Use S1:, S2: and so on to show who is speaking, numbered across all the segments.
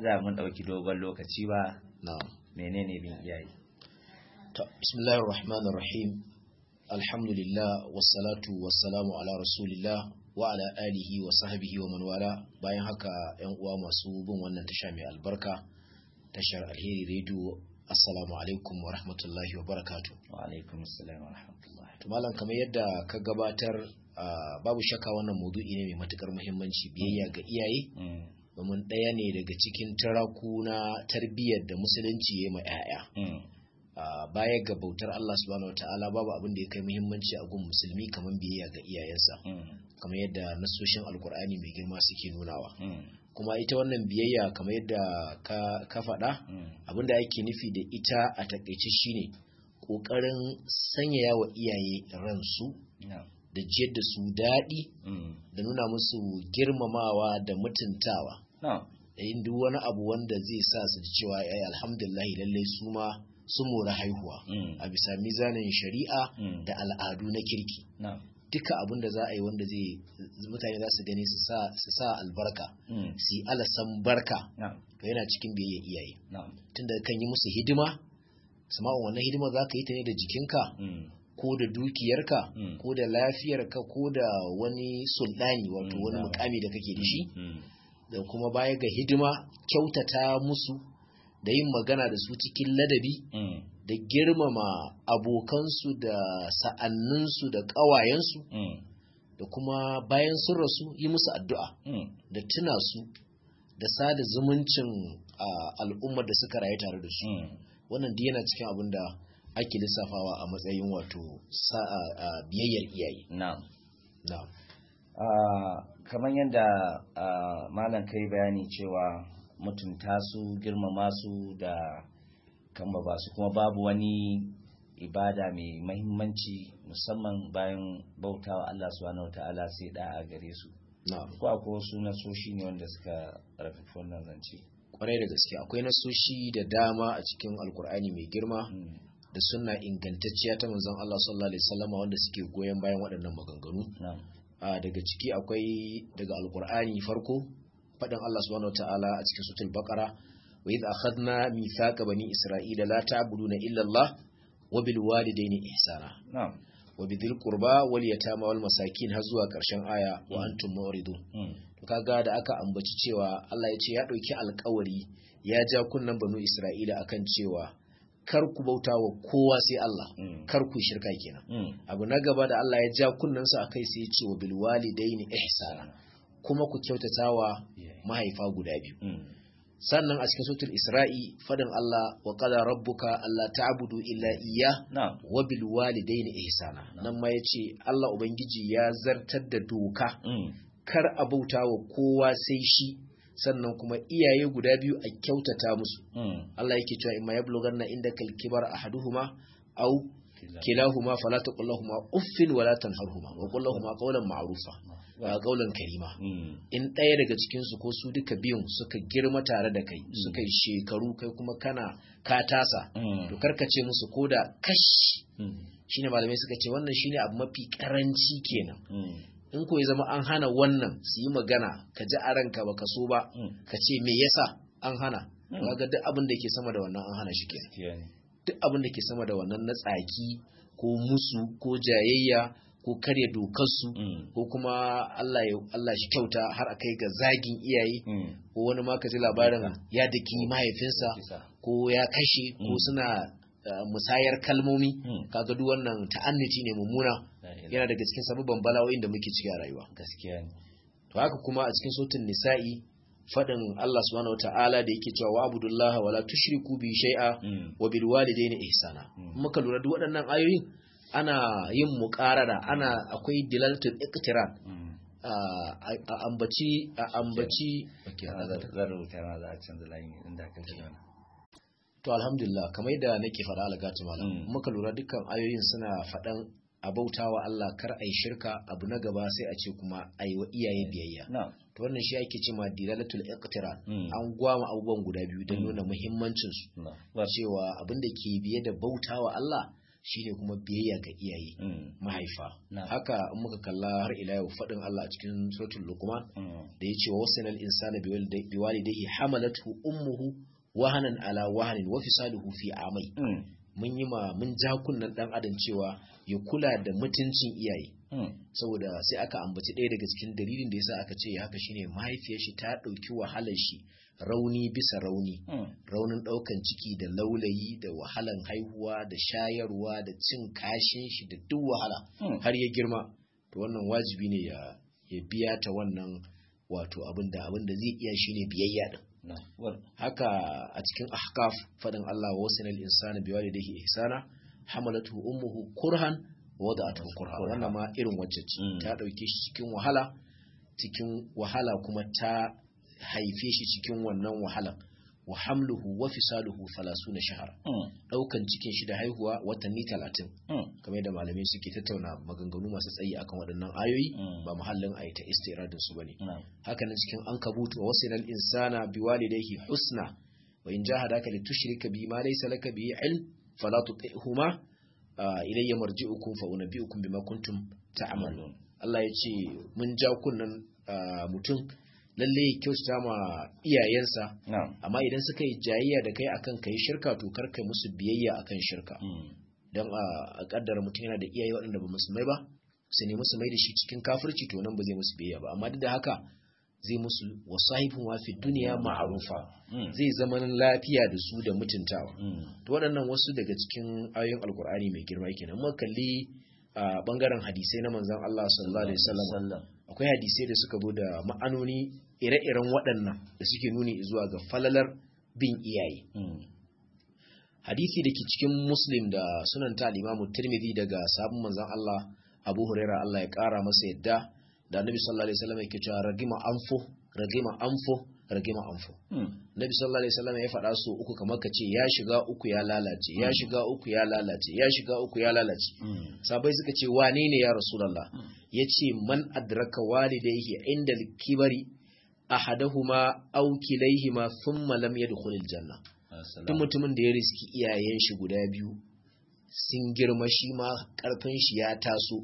S1: da mun ɗauki dogon lokaci ba
S2: na'am
S1: menene bin iyaye
S2: to bismillahir rahmanir rahim alhamdulillah wassalatu wassalamu ala rasulillah wa ala alihi wa sahbihi wa man wala bayan haka yan uwa masu bin wannan tasha mai albarka tashar alheri radio assalamu alaikum wa rahmatullahi wa barakatuh
S1: wa alaikum assalam wa rahmatullahi
S2: to malam kamar yadda ka gabatar ah, babu shakka wannan maudu'i ne mai matukar muhimmanci biyayya ga iyaye
S1: Mm,
S2: domin ɗaya ne daga cikin taraku na tarbiyyar da musulunci ya yi ma 'ya'ya
S1: mm,
S2: Ah, baya ga bautar Allah subhanahu wataala babu abin da ya kai muhimmanci a gun musulmi kamar biyayya ga iyayensa
S1: mm,
S2: kamar yadda nasoshin alkur'ani mai girma suke nunawa
S1: mm,
S2: kuma ita wannan biyayya kamar yadda ka, ka faɗa
S1: mm,
S2: abin da ake nufi da ita a takaice shine ƙoƙarin sanyaya wa iyaye ransu
S1: na'am,
S2: da jiyar da su daɗi
S1: mm,
S2: da nuna musu girmamawa da mutuntawa
S1: na'am,
S2: da yin duk wani abu wanda zai sa su ji cewa ai alhamdulillah lallai su ma su mora haihuwa
S1: mm,
S2: a bisa mizanin shari'a
S1: mm,
S2: da al'adu na kirki
S1: na'am,
S2: duka abin da za a yi wanda zai mutane za su gani su sa su sa albarka
S1: mm,
S2: su yi alasan barka
S1: na'am,
S2: to yana cikin biyayya iyaye
S1: na'am,
S2: tunda kan yi musu hidima sama'un wannan hidima za ka yi ta ne da jikinka
S1: mm,
S2: ko da dukiyarka
S1: Mm.
S2: ko da lafiyarka ko da wani sultani wato
S1: Mm,
S2: wani
S1: na'am.
S2: mukami da kake da shi
S1: mm,
S2: da kuma baya ga hidima kyautata musu da yin magana da su cikin ladabi
S1: mm,
S2: da girmama abokansu da sa'anninsu da ƙawayensu
S1: mm,
S2: da kuma bayan sun rasu yi musu addu'a
S1: mm,
S2: da tuna su da sada zumuncin a, al'ummar da suka rayu tare da su
S1: mm,
S2: wannan duk yana cikin abin da ake lissafawa a matsayin wato sa'a a biyayyar iyaye
S1: na'am.
S2: na
S1: Ah, kamar yadda ah, malam kai bayani cewa mutunta su girmama su da kamba ba su kuma babu wani ibada mai mahimmanci musamman bayan bautawa Allah subhanahu wataala sai da a gare su
S2: na
S1: ko akwai wasu nasoshi ne wanda suka rafi wannan zance
S2: kwarai da gaske akwai nasoshi da dama a cikin alkur'ani mai girma
S1: Mm,
S2: da sunna ingantacciya ta manzon Allah sallallahu alaihi wasallam wanda suke goyon bayan waɗannan maganganu
S1: na'am
S2: a daga ciki akwai daga alkur'ani farko faɗin Allah subhanahu wataala a cikin sutul baqara wa idh akhadna mithaqa bani isra'ila la ta'buduna illa Allah wa bil walidayni ihsana
S1: na'am
S2: wa bidhil qurba wal yatama wal masakin har zuwa ƙarshen aya wa
S1: Mm.
S2: antum mu'ridun
S1: mm,
S2: to kaga da aka ambaci cewa Allah ya ce ya ɗauki alkawari ya ja kunnan banu Isra'ila akan cewa kar ku bauta wa kowa sai Allah
S1: mm,
S2: kar ku shirka kenan
S1: mm,
S2: abu na gaba da Allah ya ja kunnan su akai sai ya ce wa bil walidaini ihsana kuma ku kyautatawa
S1: yeah,
S2: mahaifa guda biyu
S1: mm,
S2: sannan a cikin suratul Isra'i fadin Allah wa qala rabbuka alla ta'budu illa iyyah
S1: na'am
S2: wa bil walidaini ihsana nan ma yace Allah ubangiji ya zartar da doka
S1: mm,
S2: kar a bauta wa kowa sai shi sannan kuma iyaye guda biyu a kyautata musu
S1: mm,
S2: Allah yake cewa imma yablughanna indaka al-kibar ahaduhuma aw kilahuma fala taqul lahumu uffin wala tanharhuma wa qul lahumu qawlan ma'rufa wa qawlan karima
S1: mm,
S2: in ɗaya daga cikin su ko su duka biyun suka girma tare da kai suka yi shekaru kai kuma kana ka tasa
S1: mm,
S2: to karkace musu koda kash
S1: mm,
S2: shine malamai suka ce wannan shine abu mafi karanci kenan
S1: mm,
S2: in ko ya zama an hana wannan su yi magana ka ji a ranka ba ka so ba
S1: mm,
S2: ka ce me yasa an hana
S1: Mm.
S2: kaga duk abin da ke sama da wannan an hana shi kenan
S1: gaskiya ne
S2: duk abin da ke sama da wannan na tsaki ko musu ko jayayya ko karya dokarsu
S1: mm,
S2: ko kuma Allah ya Allah shi kyauta har a kai ga zagin iyaye
S1: mm,
S2: ko wani ma ka ji labarin ya daki mahaifinsa
S1: kisa
S2: ko ya kashe ko
S1: Mm.
S2: suna uh, musayar kalmomi
S1: Mm.
S2: kaga duk wannan ta'anniti ne mummuna
S1: la ilaha
S2: yana daga cikin sababban bala'o'in da muke ciki a rayuwa
S1: gaskiya ne
S2: to haka kuma a cikin sautin nisa'i fadin Allah subhanahu wataala da yake cewa wa'budullaha wala tushriku bi shay'a
S1: mm,
S2: wa bil walidayni ihsana
S1: Mm.
S2: muka lura duk waɗannan ayoyin ana yin muqarara ana akwai dilalatul iqtiran
S1: mm.
S2: a a ambaci a ambaci
S1: Okay, zan zan rubuta ma za a canza layin inda ka ji wani
S2: to alhamdulillah kamar yadda nake faɗa algatu malam
S1: Mm.
S2: muka lura dukkan ayoyin suna faɗan a bautawa Allah kar ai shirka abu na gaba sai a ce kuma ai wa iyaye biyayya
S1: na
S2: to wannan shi ake cewa dilalatul iqtiran
S1: Mm.
S2: an gwama abubuwan guda biyu don
S1: Mm.
S2: nuna muhimmancin su
S1: na ba
S2: cewa abin da ke biye da bautawa Allah shine kuma biyayya ga iyaye mahaifa haka in muka kalla har ila yau fadin Allah a cikin suratul luqman da yace wa wasanal insana biwalidayhi hamalathu ummuhu wahanan ala wahanin wa fisaluhu fi amai mun yi ma mun ja kunnan dan adam cewa ya kula da mutuncin iyaye saboda sai aka ambaci ɗaya daga cikin dalilin da yasa aka ce haka shine mahaifiyar shi ta ɗauki wahalar shi rauni bisa rauni raunin ɗaukan ciki da laulayi da wahalan haihuwa da shayarwa da cin kashin shi da duk wahala har ya girma to wannan wajibi ne ya ya biya ta wannan wato abin da abin da zai iya shine biyayya din haka a cikin ahkaf fadin Allah wa wasanal insana biwalidayhi ihsana hamalatu ummuhu kurhan wa wada'atuhu kurha wannan ma irin wacce ce ta dauke shi cikin wahala cikin wahala kuma ta haife shi cikin wannan wahala wa hamluhu wa fisaluhu 30 shahara daukan cikin shi da haihuwa watanni 30 kamar da malamai suke tattauna maganganu masu tsayi akan waɗannan ayoyi ba muhallin ayi ta istiradin su bane haka nan cikin ankabutu wa wasinal insana biwalidayhi husna wa in jahadaka litushrika bi ma laysa laka bi ilm fala tuti'huma ilayya marji'ukum fa unabbi'ukum bima kuntum ta'malun Allah ya ce mun ja kunnan mutum lalle kyautata ma iyayensa amma idan suka yi jayayya da kai akan kai shirka to kar kai musu biyayya akan shirka dan a kaddara mutum yana da iyaye waɗanda ba musulmai ba su ne musu mai da shi cikin kafirci to nan ba zai musu biyayya ba amma duk da haka zai musu wasahibun wa fi duniya ma'arufa zai zama lafiya da su da mutuntawa to waɗannan wasu daga cikin ayoyin alkur'ani mai girma kenan mu kalli a bangaren hadisai na manzon Allah sallallahu alaihi wasallam akwai hadisai da suka zo da ma'anoni ire-iren waɗannan da suke nuni zuwa ga falalar bin iyaye hadisi da ke cikin muslim da sunan ta al-imamu tirmidhi daga sabon manzon Allah abu huraira Allah ya kara masa yadda da annabi sallallahu alaihi wasallam yake cewa ragima anfo ragima anfo ragima anfo nabi sallallahu alaihi wasallam ya faɗa su uku kamar ka ce ya shiga uku ya lalace ya shiga uku ya lalace ya shiga uku ya lalace sabai suka ce wane ne ya rasulullah yace man adraka walidayhi inda kibari ahadahuma aw kilayhima thumma lam yadkhul aljanna duk mutumin da ya riski iyayen shi guda biyu sun girma shi ma karfin shi ya taso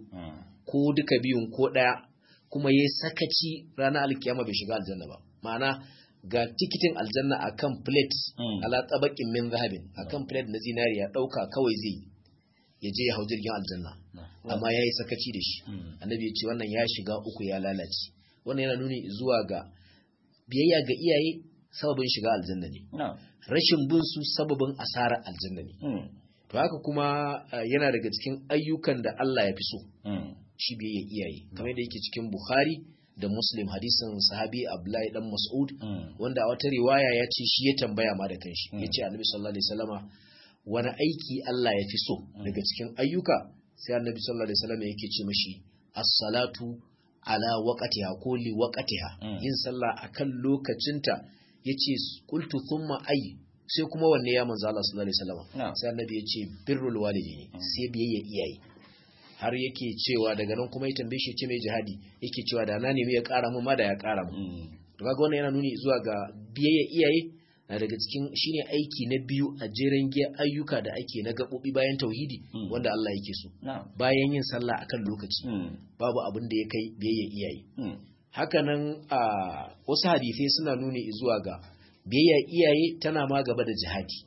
S2: ko duka biyun ko daya kuma ya sakaci ranar alkiyama bai shiga aljanna ba ma'ana ga tikitin aljanna akan plate ala tabakin min zahabin akan plate na zinariya dauka kawai zai ya je ya hau jirgin aljanna amma ya yi sakaci da shi annabi ya ce wannan ya shiga uku ya lalace wannan yana nuni zuwa ga biyayya ga iyaye sababin shiga aljanna ne rashin bin su sababin asara aljanna ne to haka kuma yana daga cikin ayyukan da Allah ya fi so shi biyayya iyaye kamar da yake cikin Bukhari da Muslim hadisin sahabi Abdullahi dan Mas'ud wanda a wata riwaya ya ce shi ya tambaya ma da kanshi ya ce Annabi sallallahu alaihi wasallama wani aiki Allah ya fi so daga cikin ayyuka sai Annabi sallallahu alaihi wasallama yake ce mashi as-salatu ala waqtiha ko li waqtiha yin sallah akan lokacinta yace qultu thumma ay sai kuma wanne ya manzo Allah sallallahu alaihi wasallam sai Annabi ya ce birrul walidaini sai biyayya iyaye har yake cewa daga nan kuma ya tambaye shi ce mai jihadi yake cewa da na nemi ya ƙara mu ma da ya ƙara mu to kaga wannan yana nuni zuwa ga biyayya iyaye na daga cikin shine aiki na biyu a jeren giya ayyuka da ake na gaɓoɓi bayan tauhidi wanda Allah yake so bayan yin sallah akan lokaci babu abin da ya kai biyayya iyaye hakanan a wasu hadisai suna nuni zuwa ga biyayya iyaye tana ma gaba da jihadi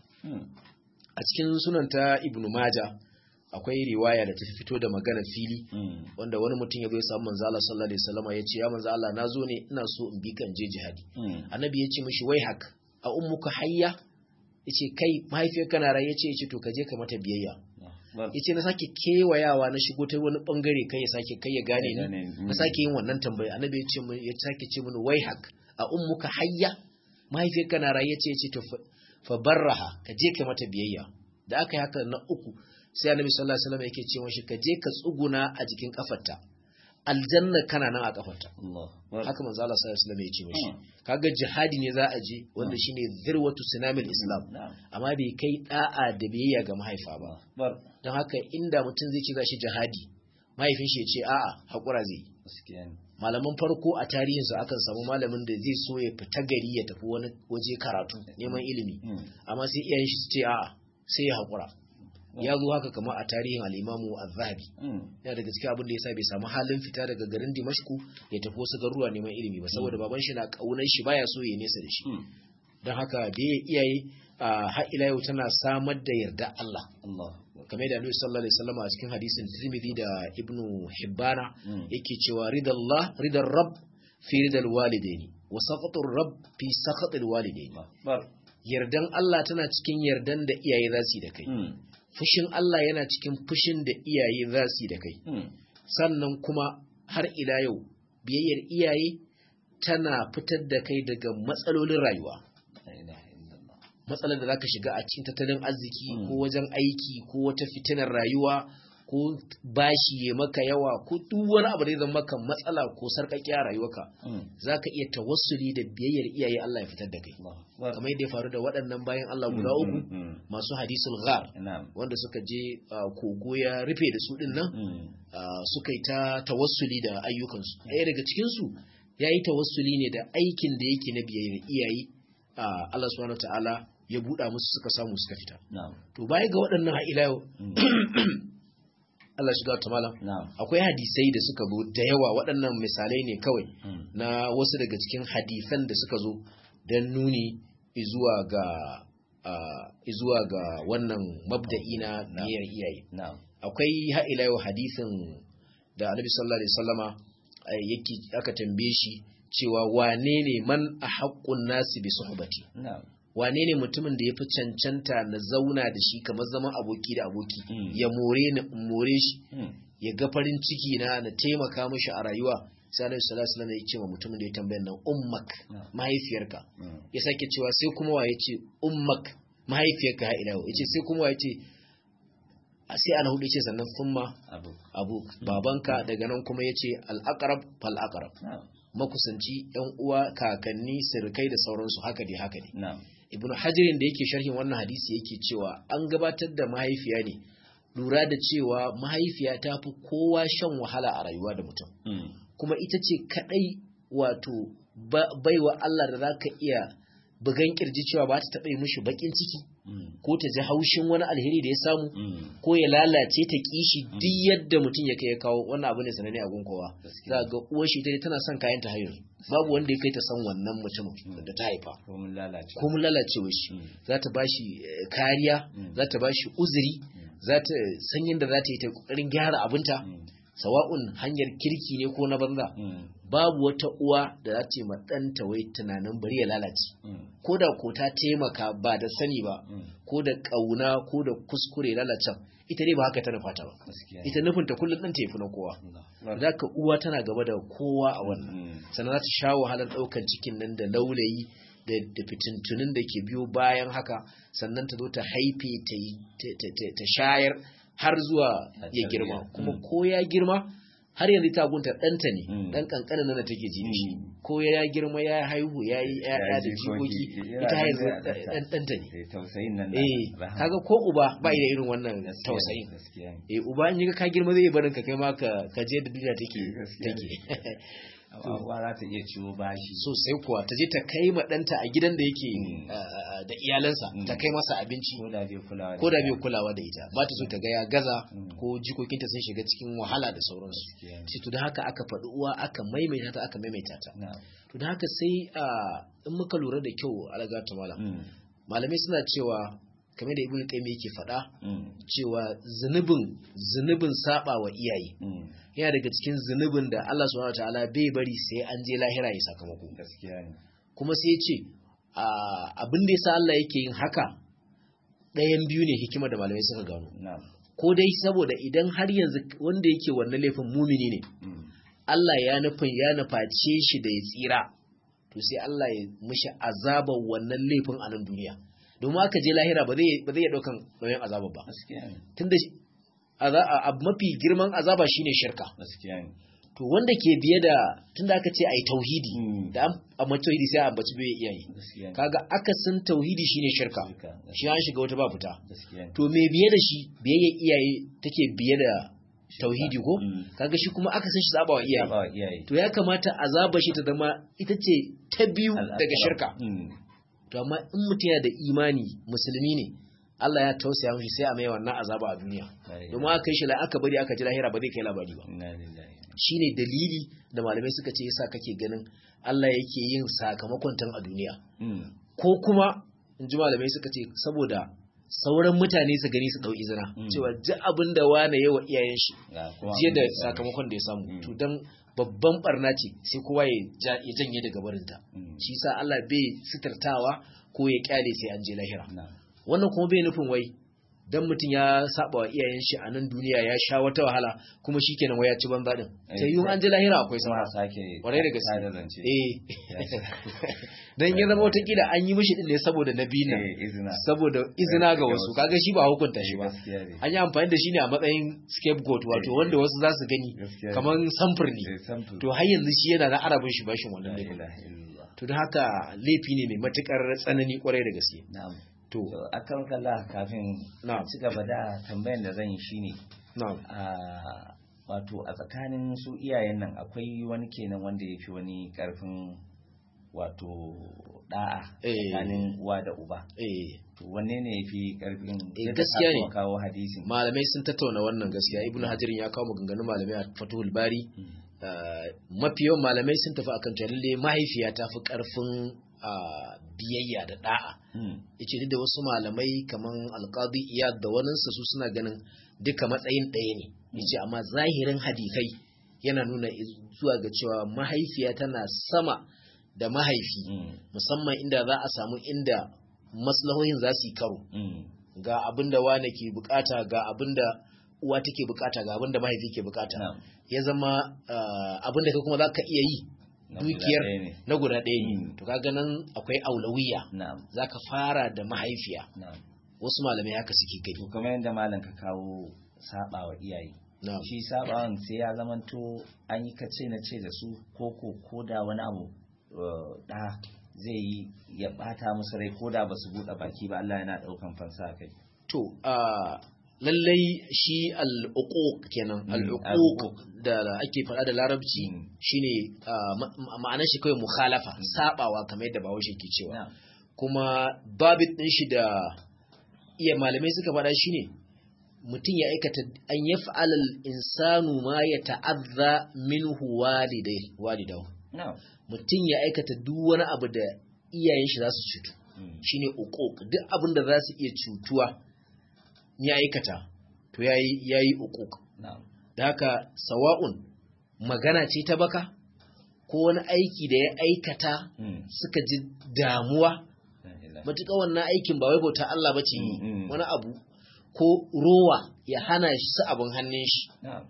S2: a cikin sunanta ibnu majah akwai riwaya da ta fito da magana fili wanda wani mutum ya zo ya samu manzo Allah sallallahu alaihi wasallam ya ce ya manzo Allah na zo ne ina so in bi kan je jihadi annabi ya ce mishi wai hak a ummuka hayya yace kai mahaifiyarka na rai yace yace to ka je ka mata biyayya yace na sake kewayawa na shigo ta wani bangare kai ya sake kai ya gane ni na sake yin wannan tambaya annabi ya ce mun ya sake ce mun wai hak a ummuka hayya mahaifiyarka na rai yace yace to fa barraha ka je ka mata biyayya da aka yi haka na uku sai annabi sallallahu alaihi wasallam yake ce mashi ka je ka tsuguna a jikin kafarta aljanna kana nan a kafarta haka manzo Allah sallallahu alaihi wasallam ya ce mashi kaga jihadi ne za a je wanda shine zirwatu sinamil islam amma bai kai da'a da biyayya ga mahaifa ba don haka inda mutum zai ce za shi jihadi mahaifin shi ya ce a'a hakura zai malaman farko a tarihinsu akan samu malamin da zai so ya fita gari ya tafi wani waje karatu neman ilimi amma sai iyayen shi su ce a'a sai ya hakura ya zo haka kamar a tarihin al-Imamu Az-Zahabi yana daga cikin abin da yasa bai samu halin fita daga garin Dimashku ya tafi wasu garuruwa neman ilimi ba saboda baban shi na kaunar shi baya so ya nesa da shi don haka bai iyaye har ila yau tana samar da yarda Allah kamar da Annabi sallallahu alaihi wasallam a cikin hadisin Tirmidhi da Ibn Hibbana yake cewa ridallah ridar rabb fi ridal walidaini wa saqatur rabb fi saqatil walidaini yardan Allah tana cikin yardan da iyaye za su yi da kai fushin Allah yana cikin fushin da iyaye za su yi da kai sannan kuma har ila yau biyayyar iyaye tana fitar da kai daga matsalolin rayuwa matsalar da zaka shiga a cikin tattalin arziki ko wajen aiki ko wata fitinar rayuwa ko bashi ya maka yawa ko duk wani abu da zai zama maka matsala ko sarƙaƙiya rayuwarka zaka iya tawassuli da biyayyar iyaye Allah ya fitar da kai kamar yadda ya faru da waɗannan bayan Allah guda uku masu hadisul ghar wanda suka je kogo ya rufe da su din nan suka yi ta tawassuli da ayyukansu ɗaya daga cikin su yayi tawassuli ne da aikin da yake na biyayyar iyaye Allah subhanahu ta'ala ya buɗa musu suka samu suka fita. To baya ga waɗannan ila yau Allah shiga ta malam akwai hadisai da suka zo da yawa waɗannan misalai ne kawai na wasu daga cikin hadisan da suka zo don nuni izuwa ga izuwa ga wannan mabda'i na niyyar iyaye. Akwai ha'ila yau hadisin da Annabi sallallahu alaihi wasallama yake aka tambaye shi cewa wane ne man a haƙƙun nasi bi suhbati wane ne mutumin da ya fi cancanta na zauna da shi kamar zaman aboki da aboki ya more ni more shi ya ga farin ciki na na taimaka mishi a rayuwa sai Annabi sallallahu alaihi wasallam ya ce wa mutumin da ya tambaye nan ummak mahaifiyarka ya sake cewa sai kuma wa ya ce ummak mahaifiyarka ha ila ya ce sai kuma wa ya ce sai ana hudu ce sannan summa abu babanka daga nan kuma ya ce al'akarab fal'akarab makusanci yan uwa kakanni sirkai da sauransu haka dai haka ne ibn hajirin da yake sharhin wannan hadisi yake cewa an gabatar da mahaifiya ne lura da cewa mahaifiya ta fi kowa shan wahala a rayuwa da mutum kuma ita ce kadai wato baiwa Allah da zaka iya bugan kirji cewa ba ta taɓa yi mishi bakin ciki ko ta ji haushin wani alheri da ya samu ko ya lalace ta kishi duk yadda mutum ya kai ya kawo wannan abu ne sanane a gunkowa za ga uwar shi dai tana son kayan ta hayar babu wanda ya kai ta san wannan mutumin da ta haifa ko mun lalacewa shi za ta bashi kariya za ta bashi uzuri za ta san yadda za ta yi ta kokarin gyara abinta sawa'un hanyar kirki ne ko na banza babu wata uwa da za ta yi ɗanta wai tunanin bari ya lalace ko da ko ta taimaka ba da sani ba ko da ƙauna ko da kuskure lalacen ita ne ba haka ta nufa ta ba ita nufin ta kullum ɗan ta yafi na kowa za ka uwa tana gaba da kowa a wannan sannan za ta sha wahalar ɗaukan cikin nan da laulayi da fitintunin da ke biyo bayan haka sannan ta zo ta haife ta shayar har zuwa ya girma kuma ko ya girma har yanzu ta gunta ɗanta ne ɗan ƙanƙanin nan da take ji shi ko ya girma ya haihu ya yi ƴaƴa da jikoki ita haihu ɗanta ne eh kaga ko uba ba da irin wannan tausayin eh uba in ga ka girma zai barin ka kai ma ka ka je da duniya take take
S1: ba za ta iya ciwo bashi
S2: sosai kuwa ta je ta kai ma ɗanta a gidan da yake da iyalansa ta kai masa abinci ko da bai kulawa da ita ba ta so ta ga ya gaza ko jikokinta sun shiga cikin wahala da sauransu sai to da haka aka faɗi uwa aka maimaita ta aka maimaita ta to da haka sai in muka lura da kyau alaga ta malam malamai suna cewa kamar da ibnu qayyim yake faɗa cewa zunubin zunubin saba wa iyaye yana daga cikin zunubin da Allah subhanahu wataala bai bari sai an je lahira ya sakamako kuma sai ya ce abin da yasa Allah yake yin haka ɗayan biyu ne hikima da malamai suka gano ko dai saboda idan har yanzu wanda yake wannan laifin mumini ne Allah ya nufin ya nuface shi da ya tsira to sai Allah ya mishi azabar wannan laifin a nan duniya domin aka je lahira ba zai iya ɗaukan nauyin azaba ba tunda abu mafi girman azaba shine shirka to wanda ke biye da tunda aka ce ai tauhidi da an tauhidi sai a ambaci bai iyaye kaga akasin tauhidi shine shirka shi an shiga wata ba fita to me biye da shi biyayya iyaye take biye da tauhidi ko kaga shi kuma aka san shi zaba wa iyaye to ya kamata azaba shi ta zama ita ce ta biyu daga shirka to amma in mutum yana da imani musulmi ne Allah ya tausaya mishi sai a mai wannan azaba a duniya domin aka kai shi la aka bari aka ji lahira ba zai kai labari ba shine dalili da malamai suka ce yasa kake ganin Allah yake yin sakamakon tan a duniya ko kuma in ji malamai suka ce saboda sauran mutane su gani su dau izina cewa ji abin da wane yawa iyayen shi jiya da sakamakon da ya samu to dan babban barna ce sai kowa ya janye daga barinta shi sa Allah bai sitartawa ko ya kyale sai an je lahira wannan kuma bai nufin wai dan mutum ya saba wa iyayen shi a nan duniya ya sha wata wahala kuma shikenan wai ya ci banza din sai yun an je lahira akwai sama kwarai da gaske eh dan ya zama wata kila an yi mishi din ne saboda nabi ne saboda izina ga wasu kaga shi ba hukunta shi ba an yi amfani da shi ne a matsayin scapegoat wato wanda wasu za su gani kamar samfur ne to har yanzu shi yana na arabin shi bashin wannan laifin to don haka laifi ne mai matukar tsanani kwarai da gaske
S1: to akan kalla kafin ci gaba da tambayan da zan yi shine wato a tsakanin su iyayen nan akwai wani kenan wanda ya fi wani karfin wato da'a tsakanin uwa da uba to wanne ne ya fi karfin
S2: gaskiya ne
S1: kawo hadisin
S2: malamai sun tattauna wannan gaskiya ibnu hajarin ya kawo maganganun malamai a fatuhul bari mafi yawan malamai sun tafi akan cewa lalle mahaifiya ta fi karfin biyayya da da'a yace duk da wasu malamai kaman alqadi iyad da waninsa su suna ganin duka matsayin ɗaya ne yace amma zahirin hadisai yana nuna zuwa ga cewa mahaifiya tana sama da mahaifi musamman inda za a samu inda maslahohin za su yi karo ga abin da wane ke bukata ga abin da uwa take bukata ga abin da mahaifi ke bukata ya zama abin da kai kuma za ka iya yi dukiyar na guda ɗaya ne to kaga nan akwai aulawiya za ka fara da mahaifiya wasu malamai haka suke kai
S1: to kamar yadda malam ka kawo saba wa iyaye shi sabawan sai ya zamanto an yi kace na ce da su ko ko ko da wani abu da zai yi ya bata musu rai ko da ba su buɗe baki ba Allah yana ɗaukan fansa kai
S2: to lallai shi al'uquq kenan al'uquq da ake faɗa da larabci shine ma'anar shi kawai mukhalafa sabawa kamar yadda bawo shi ke cewa kuma babit din shi da iya malamai suka faɗa shine mutum ya aikata an yaf'ala al-insanu ma ya ta'azza minhu walidai walidahu mutum ya aikata duk wani abu da iyayen shi za su cutu shine uquq duk abin da za su iya cutuwa ya aikata to yayi yayi uquq da haka sawa'un magana ce ta baka ko wani aiki da ya aikata suka ji damuwa matuƙa wannan aikin ba wai bauta Allah bace wani abu ko rowa ya hana shi su abin hannun shi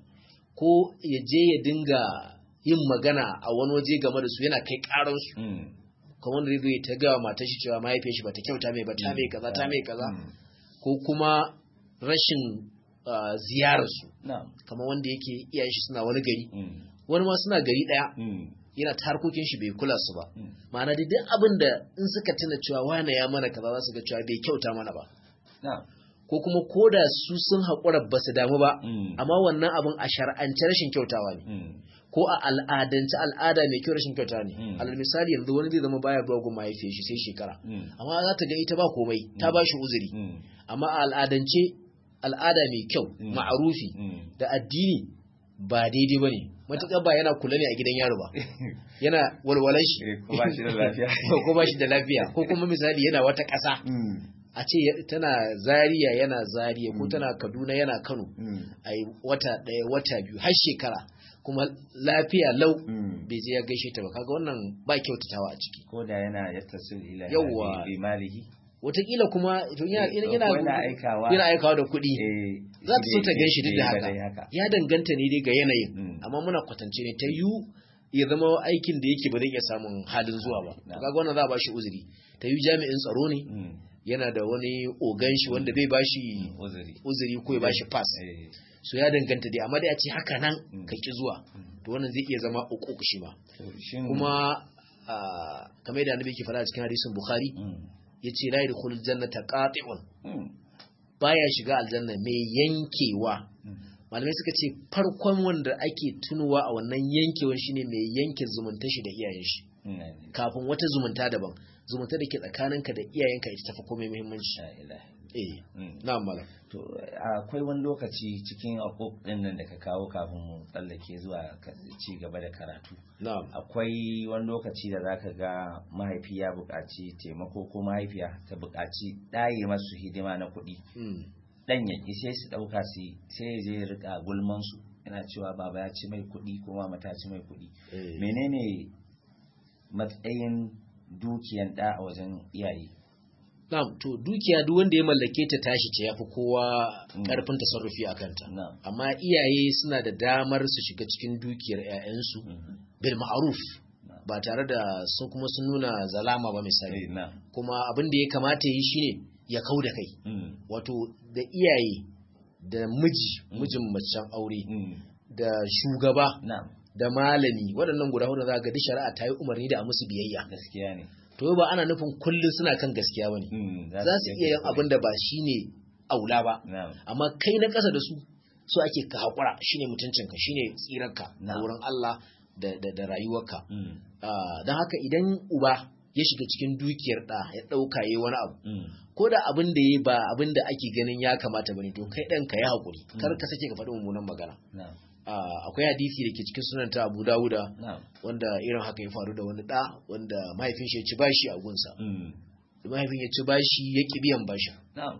S2: ko ya je ya dinga yin magana a wani waje game da su yana kai karansu kamar da zai ta gawa matar shi cewa mahaifiyar shi bata kyauta mai ba ta mai kaza ta mai kaza ko kuma rashin ziyararsu kamar wanda yake iyayen shi suna wani gari wani ma suna gari daya yana ta harkokin shi bai kula su ba ma'ana da duk abin da in suka tuna cewa wane ya mana kaza za su ga cewa bai kyauta mana ba ko kuma ko da su sun haƙura ba su damu ba amma wannan abin a shar'ance rashin kyautawa ne ko a al'adance al'ada mai kyau rashin kyauta ne alal misali yanzu wani zai zama baya zuwa gun mahaifiyar shi sai shekara amma za ta ga ita ba komai ta ba shi uzuri amma a al'adance al'ada mai kyau ma'arufi da addini ba daidai ba ne matuƙar ba yana kula ne a gidan yaro ba yana walwalan shi ko ba shi da lafiya ko kuma misali yana wata ƙasa a ce tana zariya yana zariya ko tana kaduna yana kano a wata ɗaya wata biyu har shekara kuma lafiya lau bai je ya gaishe ta ba kaga wannan ba kyautatawa a ciki
S1: ko da yana yattasil ila
S2: Yawwa.
S1: bi malihi
S2: watakila kuma to yana yana
S1: Ko yana aikawa
S2: yana aikawa da kuɗi
S1: eh,
S2: za ta so ta
S1: zai-
S2: gan shi duk da
S1: zai
S2: haka
S1: dai haka
S2: ya danganta ne dai ga yanayin
S1: Mm.
S2: amma muna kwatance ne ta yu ya zama aikin da yake ba zai iya samun halin zuwa ba to
S1: Na.
S2: kaga wannan za a bashi uzuri ta yu jami'in tsaro ne
S1: Mm,
S2: yana da wani ogan shi wanda zai bashi
S1: uzuri
S2: uzuri ko ya bashi pass
S1: Eh,
S2: so ya danganta dai amma dai a ce haka nan
S1: Mm.
S2: ka ki zuwa
S1: Mm.
S2: to wannan zai iya zama uku shi ma
S1: to shin
S2: kuma ah, kamar yadda annabi ke faɗa a cikin hadisin bukhari
S1: Mm,
S2: yace la yadkhulul jannata qati'un
S1: mm,
S2: baya shiga aljanna mai yankewa
S1: mm,
S2: malamai suka ce farkon wanda ake tunuwa a wannan yankewan shine mai yanke zumunta shi da iyayen shi kafin wata zumunta daban zumunta da ke tsakaninka da iyayenka ita tafi komai muhimmanci eh na malam
S1: to akwai wani lokaci cikin akok din nan da ka kawo kafin mu tsallake zuwa ci gaba da karatu
S2: na'am
S1: akwai wani lokaci da zaka ga mahaifi ya buƙaci taimako ko mahaifiya ta buƙaci ɗaye masu hidima na kuɗi dan ya ki sai su ɗauka su sai ya je rika gulman su yana cewa baba ya ci mai kuɗi ko mama ta ci mai kuɗi menene matsayin dukiyan ɗa a wajen iyaye
S2: Na'am, to dukiya duk wanda ya mallake ta tashi ce yafi kowa karfin tasarrufi a kanta. Amma iyaye suna da damar su shiga cikin dukiyar ƴaƴansu bil ma'ruf ba tare da sun kuma sun nuna zalama ba misali. Kuma abin da ya kamata yi shine ya kau da kai. Wato da iyaye da miji, mijin macen aure da shugaba da malami waɗannan guda hudu za ga duk shari'a ta yi umarni da a musu biyayya.
S1: Gaskiya ne.
S2: to ba ana nufin kullum suna kan gaskiya bane za su iya yin abin da ba shine aula ba amma kai na ƙasa da su so ake ka haƙura shine mutuncinka shine tsirarka na wurin Allah da da rayuwarka don haka idan uba ya shiga cikin dukiyar ɗa ya ɗauka yi wani abu ko da abin da ya ba abin da ake ganin ya kamata bane to kai ɗan ka yi haƙuri kar ka sake ka faɗi mummunan magana akwai hadisi da ke cikin sunan ta Abu Dawuda wanda irin haka ya faru da wani da wanda mahaifin shi ya ci bashi a gunsa da mahaifin ya ci bashi ya ki biyan bashin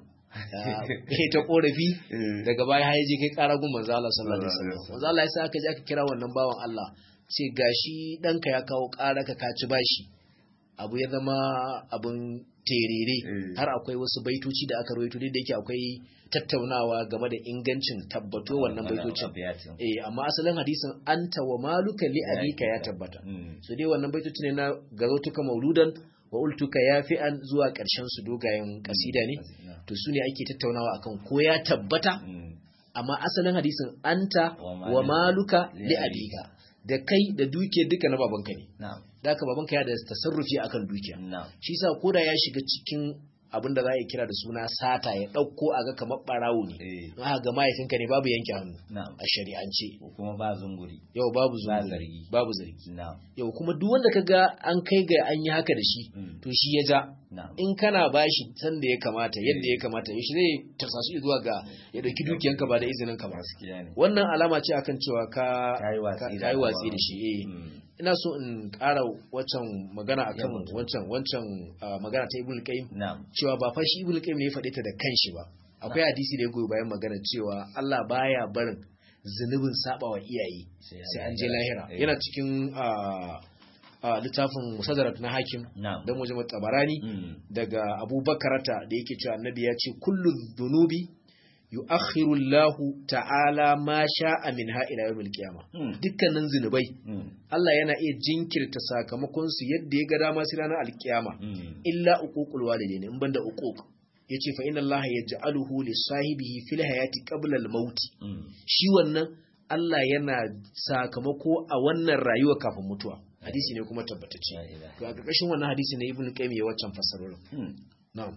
S2: kai ta korafi daga baya ya je kai kara gun manzo Allah sallallahu alaihi wasallam manzo Allah ya sa aka je aka kira wannan bawan Allah ce gashi danka ya kawo kara ka ka ci bashi abu ya zama abun terere har akwai wasu baitoci da aka rawaito da yake akwai tattaunawa game da ingancin tabbato wannan baitocin eh amma asalin hadisin anta wa maluka li abika ya tabbata so dai wannan baitoci ne na gazotuka mauludan wa ultuka yafi'an zuwa karshen su dogayen kasida ne to su ne ake tattaunawa akan ko ya tabbata amma asalin hadisin anta wa maluka li abika da kai da dukiyar duka na babanka ne da haka babanka ya da tasarrufi akan dukiya shi sa koda ya shiga cikin abin da za a kira da suna sata ya ɗauko a ga kamar ɓarawo ne don haka ga mahaifinka ne babu yanke hannu a shari'ance
S1: kuma ba zunguri
S2: yau babu zunguri babu zargi yau kuma duk wanda ka ga an kai ga an yi haka da shi to shi ya ja in kana bashi san da ya kamata yadda ya kamata ya shi zai tarsasu zuwa ga ya ɗauki dukiyanka ba da izinin ka ba wannan alama ce akan cewa ka yi watsi da shi ina so in ƙara waccan magana akan wancan wancan magana ta ibul qayyim cewa ba fa shi ibul qayyim ne ya faɗe ta da kanshi ba akwai hadisi da ya goyi bayan magana cewa Allah baya barin zunubin saba wa iyaye sai an je lahira yana cikin littafin musadarat na hakim don wajen tabarani daga abubakarata da yake cewa annabi ya ce kullu dhunubi yu'akhiru Allah ta'ala ma sha'a minha ila yawmil qiyama dukkanin zinubai Allah yana iya jinkirta sakamakon su yadda ya ga dama sai ranar alkiyama illa uququl walidain in banda uquq yace fa inna Allah yaj'aluhu li sahibihi fil hayati qabla al maut shi wannan Allah yana sakamako a wannan rayuwa kafin mutuwa hadisi ne kuma tabbatacce to a ƙarƙashin wannan hadisi ne ibnu qayyim ya waccan fasarorin na'am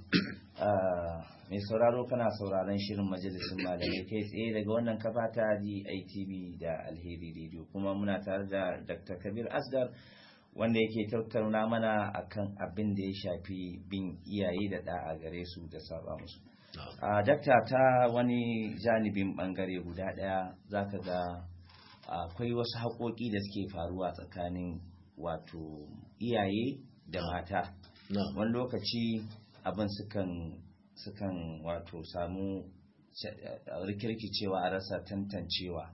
S1: mai sauraro kana sauraron shirin majalisun malamai kai tsaye daga wannan kafa ta DITV da Alheri Radio kuma muna tare da Dr. Kabir Asgar wanda yake tattauna mana akan abin da ya shafi bin iyaye da da'a gare su da saba musu. A dakta ta wani janibin bangare guda daya zaka ga akwai wasu haƙoƙi da suke faruwa tsakanin wato iyaye da mata. Wani lokaci abin sukan sukan wato samu rikirkicewa a rasa tantancewa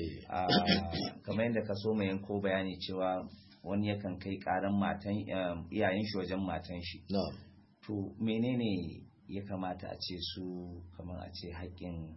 S1: kamar yadda ka so mai yanko bayani cewa wani yakan kai karan matan iyayen shi wajen matan shi to menene ya kamata a ce su kamar a ce haƙƙin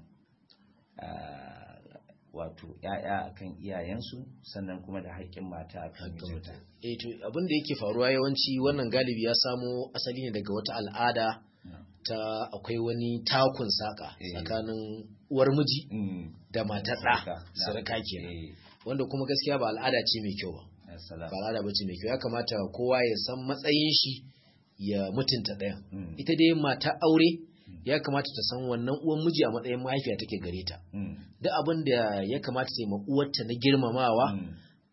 S1: wato ‘ya'ya akan iyayensu sannan kuma da haƙƙin mata akan mijinta.
S2: Eh to abin da yake faruwa yawanci wannan galibi ya samo asali ne daga wata al'ada ta akwai wani takun saka tsakanin uwar miji da matar ɗa sarka kenan wanda kuma gaskiya ba al'ada ce mai kyau ba ba al'ada ba ce mai kyau ya kamata kowa ya san matsayin shi ya mutunta ɗaya ita dai mata aure ya kamata ta san wannan uwan miji a matsayin mahaifiya take gare ta duk abin da ya kamata ta yi uwarta na girmamawa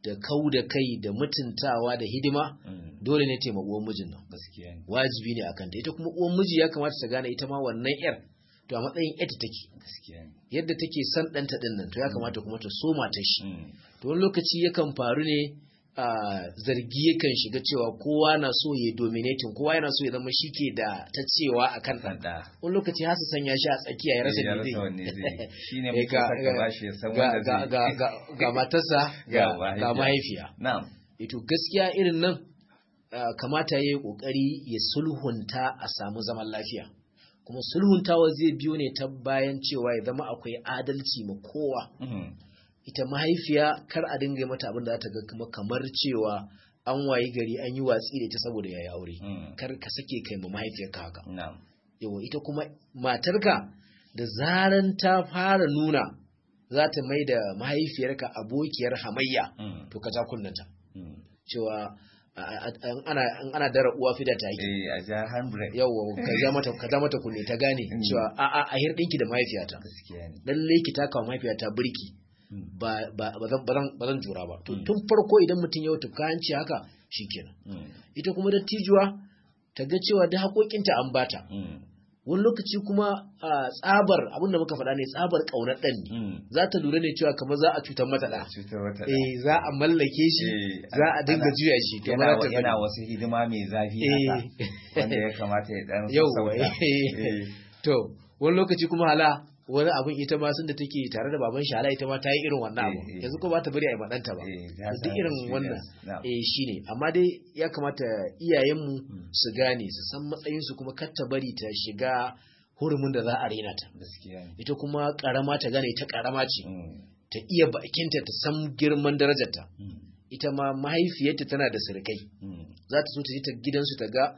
S2: da kau da kai da mutuntawa da hidima
S1: Mm.
S2: dole ne taimaka uwan mijin nan
S1: gaskiya ne
S2: wajibi ne akan ta ita kuma uwan miji ya kamata ta gane ita ma wannan yar to a matsayin ita take
S1: gaskiya ne
S2: yadda take son ɗanta ɗin nan to ya kamata kuma ta so mata shi
S1: Mm.
S2: to wani lokaci yakan faru ne a zargi yakan shiga cewa kowa na so ya dominating kowa yana so ya zama shi ke da ta cewa a kan ɗan
S1: da
S2: wani lokaci har su sanya shi a tsakiya ya rasa
S1: ya
S2: me
S1: rasa
S2: zai
S1: wanne zai shi ne
S2: Eh,
S1: muke
S2: ga-
S1: saka
S2: ga-
S1: bashi ya san
S2: ga,
S1: wanda
S2: ga,
S1: zai
S2: ga, ga, ga matarsa ga,
S1: Ga
S2: ga
S1: mahaifiya.
S2: mahaifiya
S1: na'am
S2: ito gaskiya irin nan ah, kamata ya yi ƙoƙari ya sulhunta a samu zaman lafiya kuma sulhuntawa zai biyo ne ta bayan cewa ya zama akwai adalci ma kowa
S1: Mhm.
S2: ita mahaifiya kar a dinga yi mata abin da za ta ga kuma kamar cewa an wayi gari an yi watsi da ita saboda yayi aure
S1: Mm.
S2: kar ka sake kai ma mahaifiyarka haka
S1: na'am
S2: yawa ita kuma matarka da zaran ta fara nuna za ta mai da mahaifiyarka abokiyar hamayya
S1: Mm.
S2: to ka ja kunnanta
S1: Mm.
S2: cewa a- a- an ana an ana dara uwa fida ta yi
S1: eh a ja handbrake
S2: yawa ka ja mata ka ja mata kunne ta gane
S1: Mm.
S2: cewa a a a hirdinki da mahaifiyata
S1: gaskiya ne
S2: lalle ki taka wa mahaifiyata birki
S1: Mm.
S2: ba ba ba zan ba zan ba zan jura ba to
S1: Mm.
S2: tun farko idan mutum ya wuce kayanci haka shikenan
S1: Mm.
S2: ita kuma dattijuwa ta ga cewa da haƙoƙinta an bata
S1: Mm.
S2: wani lokaci kuma a tsabar abin da muka faɗa ne tsabar ƙaunar ɗan ne
S1: Mm.
S2: za ta lura ne cewa kamar za a cutar mata ɗa
S1: cutar wata da.
S2: eh za a mallake shi
S1: Eh,
S2: za a dinga
S1: ana-
S2: juya shi to ba
S1: yana
S2: za
S1: wa-
S2: ta
S1: yana
S2: bari.
S1: wasu hidima mai zafi
S2: Eh.
S1: haka wanda ya kamata ya dan
S2: Yauwa,
S1: sassauta.
S2: eh.
S1: Eh.
S2: to wani lokaci kuma hala wani abin ita ma sun da take tare da baban shi hala ita ma ta yi irin wannan abu
S1: Eh, eh.
S2: yanzu ko ba ta bari a yi maɗanta ba
S1: Eh, ta
S2: duk
S1: samu
S2: irin wannan
S1: experience. Na'am.
S2: eh shine amma dai ya kamata iyayenmu
S1: Mm.
S2: su gane su san matsayinsu kuma kar ta bari ta shiga hurumin da za a rena ta
S1: gaskiya ne
S2: ita kuma karama ta gane ta karama ce
S1: Mm.
S2: ta iya bakinta ta san girman darajarta
S1: Mm.
S2: ita ma mahaifiyarta tana da sirkai
S1: Mm.
S2: za ta so ta je ta gidansu ta ga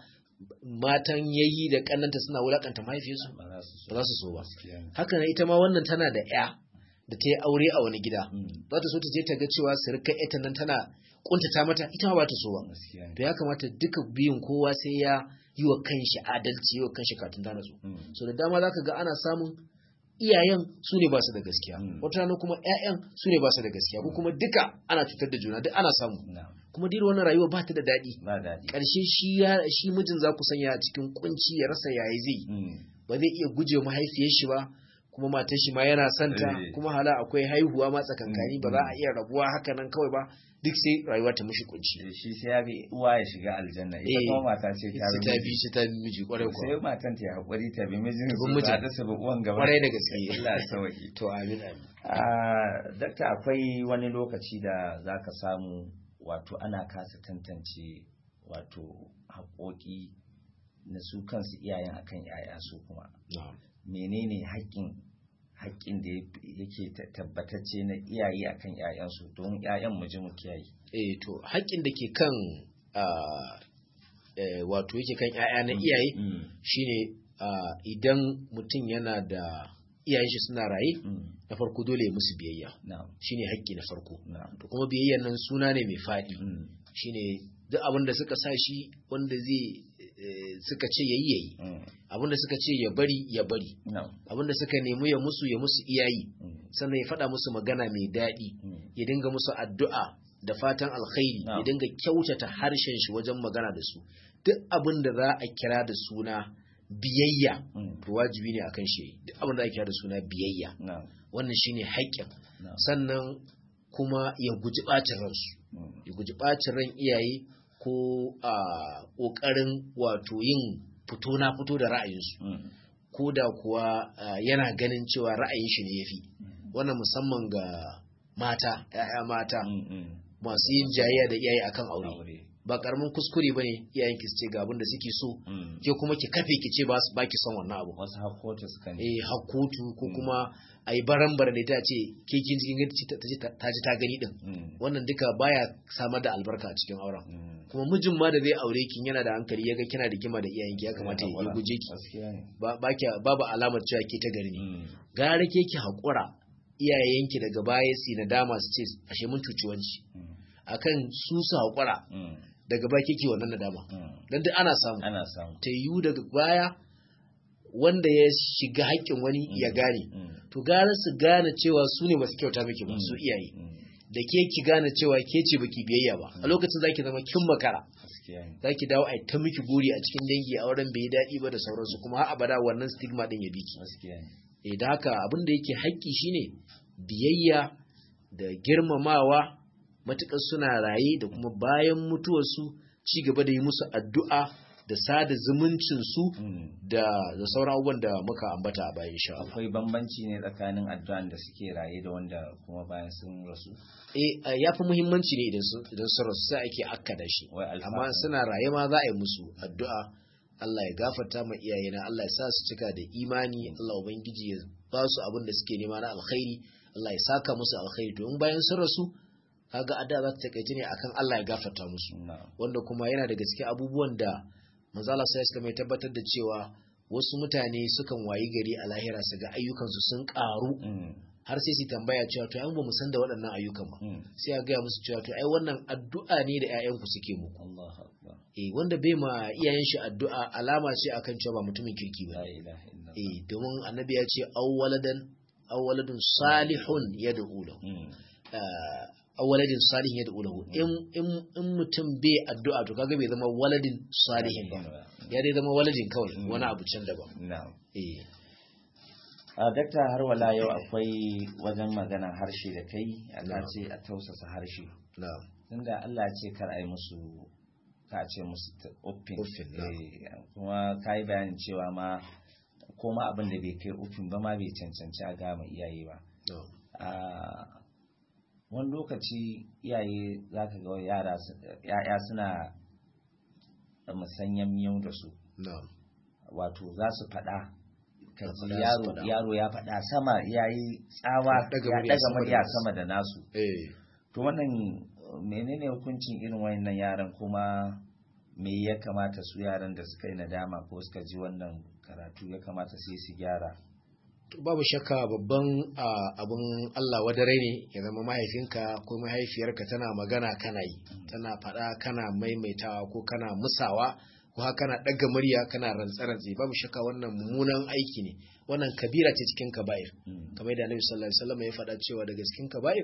S2: matan yayi da kannanta suna wulakanta mahaifiyarsu
S1: ba za su so
S2: ba za su so ba
S1: gaskiya ne
S2: haka nan ita ma wannan tana da ya da ta yi aure a wani gida
S1: Mm.
S2: za ta so ta je ta ga cewa sirkai ita nan tana kuntata mata ita ma ba ta so ba
S1: gaskiya ne
S2: to ya kamata duka biyun kowa sai ya yi wa kanshi adalci yi wa kanshi katun da natsu
S1: Mm.
S2: so da dama zaka ga ana samun iyayen su ne ba su da gaskiya
S1: Mm.
S2: wata rana kuma ƴaƴan su ne ba su da gaskiya ko kuma duka ana cutar da juna duk ana samu
S1: Na'am.
S2: kuma duk wannan rayuwa ba ta da daɗi
S1: ba daɗi
S2: ƙarshe shi ya shi mijin za ku sanya a cikin kunci ya rasa yayi zai
S1: Mm.
S2: ba zai iya guje mahaifiyar shi ba kuma matar shi ma yana son ta
S1: Eh.
S2: kuma hala akwai haihuwa ma tsakankani
S1: Mm,
S2: ba za a
S1: mm.
S2: iya rabuwa haka nan kawai ba duk sai rayuwa ta mishi kunci
S1: Eh, shi sai ya bi uwa ya shiga aljanna ita
S2: Eh.
S1: kuma mata ce ta
S2: sai
S1: bi
S2: ta
S1: miji.
S2: bi shi ta bi miji kwarai
S1: sai
S2: kuwa
S1: matan ta yi haƙuri ta bi mijin
S2: Ta bi
S1: su
S2: mijin.
S1: ta da su bi uwan gaba
S2: kwarai da gaske
S1: Allah ya sauki
S2: to amin amin
S1: Ah, dakta akwai wani lokaci da za ka samu wato ana kasa tantance wato haƙoƙi na su kansu iyayen akan yaya su kuma
S2: na'am
S1: menene haƙƙin haƙƙin da yake ta- tabbatacce na iyaye akan yayansu don yayan mu ji mu kiyaye
S2: eh to haƙƙin da ke kan ah, eh, wato yake kan 'ya'ya na iyaye
S1: Mm,
S2: shine ah, idan mutum yana da iyayen shi suna raye
S1: mm,
S2: na farko dole ya musu biyayya
S1: na'am
S2: shine haƙƙi na farko
S1: na'am
S2: to kuma biyayyan nan suna ne mai faɗi
S1: mm,
S2: shine duk abin da suka sa shi wanda zai eh, suka ce yayi yayi
S1: mm,
S2: abin da suka ce ya bari ya bari
S1: na'am
S2: abin da suka nemi ya musu ya musu iyayi
S1: mm,
S2: sannan ya faɗa musu magana mai daɗi
S1: mm,
S2: ya dinga musu addu'a da fatan alkhairi
S1: Na'am.
S2: ya dinga kyautata harshen shi wajen magana da su duk abin da za a kira da suna biyayya
S1: mm,
S2: to wajibi ne akan shi duk abin da ake kira da suna biyayya
S1: na'am
S2: wannan shine haƙƙin
S1: na'am
S2: sannan kuma ya guji ɓacin ransu
S1: mm,
S2: ya guji ɓacin ran iyaye ko a ƙoƙarin wato yin fito na fito da ra'ayinsu
S1: mm,
S2: ko da kuwa ah, yana ganin cewa ra'ayin shi ne ya fi
S1: mm,
S2: wannan musamman ga mata 'ya'ya mata
S1: mm, mm.
S2: masu yin jayayya da iyaye akan aure
S1: aure
S2: ba karamin kuskure bane iyayen ki su ce ga abin da suke so
S1: mm.
S2: ke kuma ki kafe ki ce ba su baki son wannan abu
S1: wasu hakotu suka ne
S2: eh hakutu ko
S1: Mm.
S2: kuma ayi barambar da ta ce ke kin cikin gani ta ji ta ji ta gani din
S1: Mm,
S2: wannan duka baya samar da albarka a cikin auren
S1: mm.
S2: kuma mijin ma da zai aure kin yana da hankali yaga kina da kima da iyayenki ya kamata ya
S1: Wala,
S2: guje ki
S1: gaskiya ne
S2: ba ba ki- babu alamar cewa ke ta gari ne
S1: Mm,
S2: gara ke ki hakura iyayenki daga baya su nadama su ce ashe mun cuci wanci
S1: mm,
S2: akan su su hakura
S1: mm,
S2: daga baya kike wannan nadama
S1: mm.
S2: dan duk ana samu
S1: ana samu
S2: ta yiwu daga baya wanda ya shiga haƙƙin wani ya gane
S1: Mm,
S2: to gara su gane cewa su ne basu kyauta miki ba
S1: Mm.
S2: su iyaye
S1: mm,
S2: da ke ki gane cewa ke ce baki biyayya ba a lokacin zaki zama kin makara
S1: gaskiya ne
S2: zaki dawo a ta miki guri a cikin dangi a wurin bai daɗi ba da sauransu kuma har abada wannan stigma din ya biki
S1: gaskiya ne
S2: eh da haka abin da yake haƙƙi shine biyayya da girmamawa matuƙar suna raye da kuma bayan mutuwarsu ci gaba da yi musu addu'a da sada zumuncin su
S1: Mm.
S2: da da sauran abubuwan da muka ambata a bayan insha Allah
S1: akwai bambanci ne tsakanin addu'an da suke raye da wanda kuma bayan sun rasu
S2: eh ya fi muhimmanci ne idan sun idan sun rasu sai ake akkada shi
S1: Wai alfahari.
S2: amma suna raye ma za a yi musu addu'a Allah ya gafarta ma iyayena Allah ya sa su cika da imani Allah ubangiji ya ba su abin da suke nema na alkhairi Allah ya saka musu alkhairi to in bayan sun rasu kaga addu'a za ta takaice ne akan Allah ya gafarta musu
S1: na'am
S2: wanda kuma yana daga cikin abubuwan da manzo Allah sai ya tabbatar da cewa wasu mutane sukan wayi gari a lahira su ga ayyukansu sun karu
S1: Mm.
S2: har sai su tambaya cewa to ai ba mu san da waɗannan ayyukan ba
S1: Mm.
S2: sai a gaya musu cewa to ai wannan addu'a ne da ƴaƴanku suke muku
S1: Allahu akbar
S2: eh wanda bai ma iyayen shi addu'a alama ce akan cewa ba mutumin kirki ba
S1: la ilaha illallah
S2: eh domin annabi ya ce awwaladan awwaladun salihun yad'u lahu
S1: Mm.
S2: Ah, awwaladin salihin yad'u lahu in in in mutum bai addu'a to kaga bai zama waladin salihin ba ya dai zama waladin kawai
S1: Mm.
S2: wani abu can daban
S1: na'am
S2: eh
S1: a dakta har wala yau akwai wajen magana harshe da kai Allah
S2: Na'am.
S1: ce a tausasa harshe
S2: na'am
S1: tunda Allah ya ce kar a yi musu ka ce musu ta- uffin
S2: Uffin, na'am.
S1: Eh, kuma ka yi bayanin cewa ma ko ma abin da bai kai uffin ba ma bai cancanci a gama iyaye ba
S2: na'am
S1: a wani lokaci iyaye za ka ga yara su- ya'ya suna musanyen miyau da su
S2: na'am
S1: wato za su faɗa ka
S2: Ya
S1: ji
S2: faɗa, su
S1: yaro
S2: faɗa.
S1: yaro ya faɗa sama ya yi tsawa
S2: Ya ɗaga
S1: ya
S2: murya
S1: ɗaga
S2: sama da
S1: murya
S2: nasu.
S1: sama da nasu
S2: eh
S1: to wannan uh, menene hukuncin irin wayannan yaran kuma me ya kamata su yaran da suka yi nadama ko suka ji wannan karatu ya kamata sai su gyara
S2: To, babu shakka babban ah, abin Allah wadare ne ya zama mahaifinka ko mahaifiyarka tana magana kana yi tana faɗa kana maimaitawa ko kana musawa ko haka kana ɗaga murya kana rantsa-rantsi babu shakka wannan mummunan aiki ne wannan kabira ce cikin kaba'ir
S1: Mm.
S2: kamar yadda Annabi sallallahu alaihi wasallam ya faɗa cewa daga cikin kaba'ir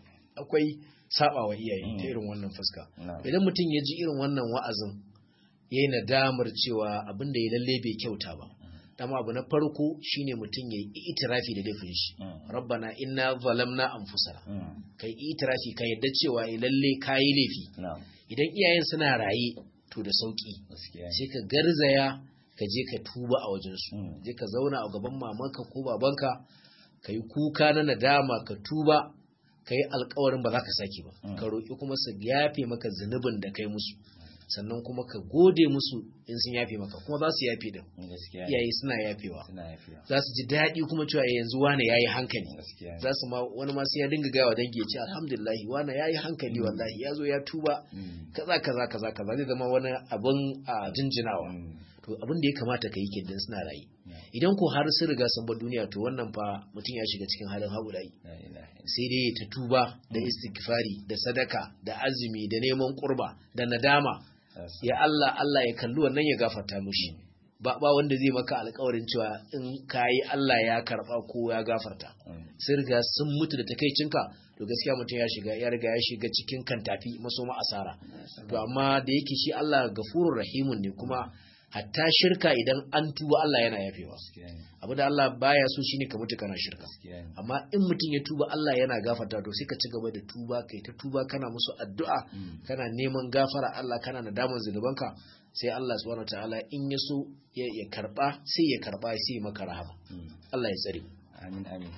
S2: akwai sabawa iyaye ta
S1: Mm.
S2: irin wannan fuska
S1: Na'am.
S2: idan mutum ya ji irin wannan wa'azin ya yi nadamar cewa abin da ya lalle bai kyauta ba dama abu na farko shine mutum ya yi itirafi da laifin shi
S1: Mm.
S2: rabbana inna zalamna anfusana
S1: Mm.
S2: kai itirafi ka yadda cewa eh, lalle kayi laifi
S1: na'am
S2: idan iyayen suna raye to da sauki
S1: gaskiya ne.
S2: sai ka garzaya ka je ka tuba a wajensu
S1: Mm.
S2: je ka zauna a gaban mamanka ko babanka ka yi kuka na nadama ka tuba ka yi alkawarin ba za ka sake ba
S1: Mm.
S2: ka roƙi kuma su yafe maka zunubin da kai musu sannan kuma ka gode musu in sun yafe maka kuma za su yafe din
S1: gaskiya ne.
S2: iyaye suna yafewa
S1: suna yafiya
S2: za su ji daɗi kuma cewa yanzu wane ya yi hankali
S1: gaskiya ne.
S2: za su ma wani ma sai ya dinga gawa dangi ya ce alhamdulillah wane ya yi hankali wallahi ya zo ya tuba
S1: Mm.
S2: kaza kaza kaza kaza zai zama wani abin a jinjinawa
S1: Mm.
S2: to abin da ya kamata ka yi kenan suna rayu
S1: Yeah.
S2: idan ko har sun riga sun bar duniya to wannan fa mutum ya shiga cikin halin haƙurai
S1: La ilaha illallah.
S2: sai dai ta tuba da istighfari da sadaka da azumi da neman kurba da nadama
S1: Yes.
S2: ya Allah Allah ya kalli wannan ya gafarta mushi ba ba wanda zai maka alƙawarin cewa in kayi Allah ya karba ko ya gafarta
S1: Mm.
S2: sai riga sun mutu da takeicinka to gaskiya mutum ya shiga ya riga ya shiga cikin kantafi masoma asara to amma da yake shi Allah gafurur rahimun ne kuma hatta shirka idan an tuba Allah yana yafewa
S1: gaskiya ne.
S2: abu da Allah baya so shine ka mutu kana shirka
S1: gaskiya ne.
S2: amma in mutum ya tuba Allah yana gafarta to sai ka ci gaba da tuba kai ta tuba kana musu addu'a
S1: Mm.
S2: kana neman gafara Allah kana nadaman zunubanka sai Allah subhanahu wataala in ya so ya ya karba sai ya karba sai ya maka rahama
S1: Mm.
S2: Allah ya tsare
S1: amin amin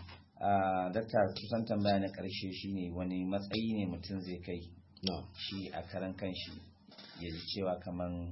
S1: a dakta kusan tambaya na karshe shine wani matsayi ne mutum zai kai
S2: na'am
S1: shi a karan kanshi ya ji cewa kaman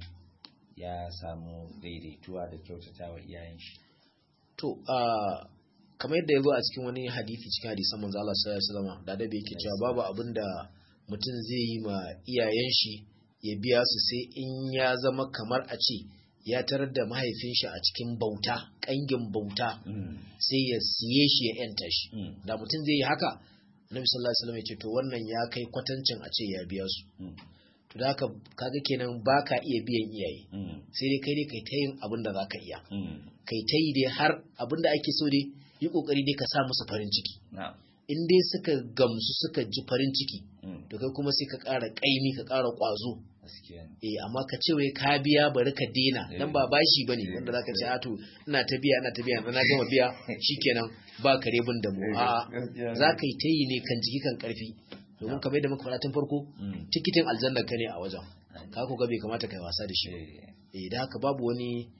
S1: ya samu daidaituwa da kyautata wa iyayen shi
S2: to a kamar yadda ya zo a cikin wani hadisi cikin hadisan manzo Allah sallallahu alaihi wasallam da da yake cewa babu abin da mutum zai yi ma iyayen shi ya biya su sai in ya zama kamar a ce ya tarar da mahaifin shi a cikin bauta kangin bauta sai ya siye shi ya yanta shi
S1: Mm.
S2: da mutum zai yi haka Nabi sallallahu alaihi wasallam ya ce to wannan ya kai kwatancin a ce ya biya su
S1: Mm.
S2: to da haka kaga kenan baka iya biyan iyaye
S1: Mm.
S2: sai dai kai dai kai ta yin abin da zaka iya
S1: Mm.
S2: kai ta yi dai har abin da ake so dai yi kokari dai ka sa musu farin ciki
S1: na'am
S2: in dai suka gamsu suka ji farin ciki to kai kuma sai ka ƙara ƙaimi ka ƙara ƙwazo eh amma ka ce wai ka biya bari ka dena dan ba bashi bane wanda zaka ce a to ina ta biya ina ta biya na gama biya shikenan ba kare bin da mu a zaka yi tayi ne kan jiki kan karfi domin kamar yadda muka faɗa tun farko tikitin aljanna ka ne a wajen ka ko ga bai kamata kai wasa da shi eh da haka babu wani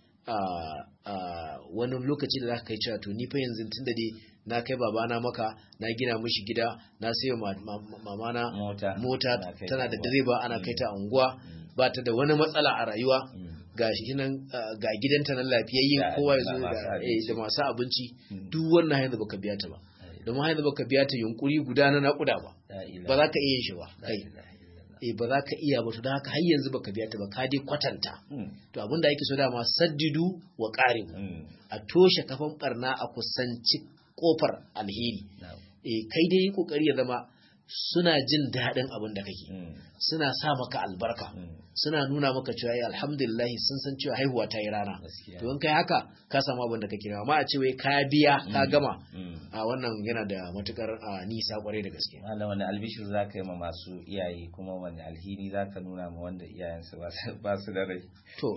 S2: wani lokaci da zaka kai cewa to ni fa yanzu tunda dai na kai babana maka na gina mishi gida na sayo mamana mota tana da direba ana kai ta unguwa ba ta da wani matsala a rayuwa ga shi nan ga gidanta nan lafiyayye kowa ya zo da masu abinci duk wannan hanyar baka biya ta ba domin hanyar baka biya ta yunkuri guda na naƙuda ba ba za ka iya yin shi ba kai eh ba za ka iya ba to don haka har yanzu baka biya ta ba ka dai kwatanta to abinda ake so dama saddidu wa qaribu a toshe kafan barna a kusanci kofar alheri eh kai dai yi kokari ya zama suna jin daɗin abin da kake suna sa maka albarka suna nuna maka cewa ya alhamdulillah sun san cewa haihuwa ta yi rana to in kai haka ka samu abin da kake amma a ce wai ka biya ka gama a wannan yana da matukar nisa kwarai da gaske
S1: Allah wani albishir za ka yi ma masu iyaye kuma wani alhini za ka nuna ma wanda iyayensu ba su da rai
S2: to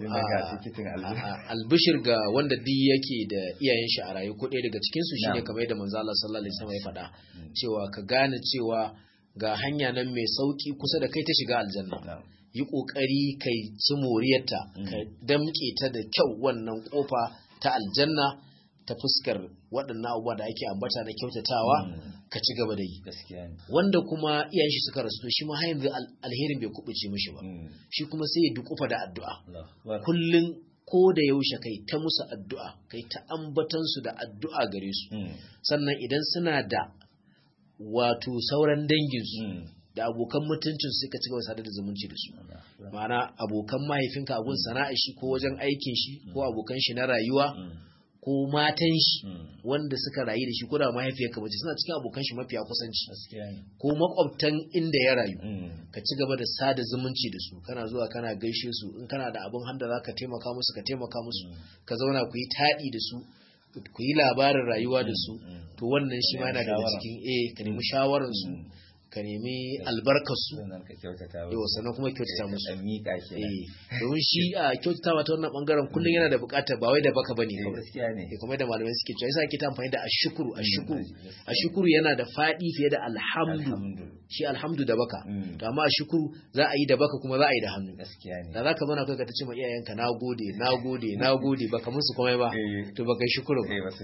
S2: albishir ga wanda duk yake da iyayen shi a rayu ko ɗaya daga cikin su shine kamar yadda manzo Allah sallallahu alaihi wasallam ya faɗa cewa ka gane cewa ga hanya nan mai sauki kusa da kai ta shiga aljanna yi kokari kai ci moriyarta ka damke ta da kyau wannan kofa ta aljanna ta fuskar waɗannan abubuwa da ake ambata na kyautatawa ka ci gaba da yi wanda kuma iyayen shi suka rasu shi ma yanzu alherin bai kubuce mishi ba shi kuma sai ya dukufa da addu'a kullun ko da yaushe kai ta musu addu'a kai ta ambatan su da addu'a gare su sannan idan suna da wato sauran danginsu da abokan mutuncin suka ci gaba sadar da zumunci da su ma'ana abokan mahaifinka abun sana'a shi ko wajen aikin shi ko abokan shi na rayuwa ko matan shi wanda suka rayu da shi ko da mahaifiyarka bace suna cikin abokan shi mafiya kusanci ko makwabtan inda ya rayu ka ci gaba da sada zumunci da su kana zuwa kana gaishe su in kana da abin handa zaka taimaka musu ka taimaka musu ka zauna ku yi taɗi da su ku yi labarin rayuwa da su to wannan shi ma yana daga cikin eh ka nemi shawarar su ka nemi albarkarsu yau sannan kuma kyautata musu domin shi a kyautata ta wannan bangaren kullum yana da bukatar ba wai da baka bane kawai kuma da malamai suke cewa yasa ake ta amfani da ashukuru ashukuru ashukuru yana da fadi fiye da alhamdu shi alhamdu da baka to amma ashukuru za a yi da baka kuma za a yi da hannu da za ka zauna kai ka ta ce ma iyayenka na gode na gode na gode baka musu komai ba to baka shukuru ba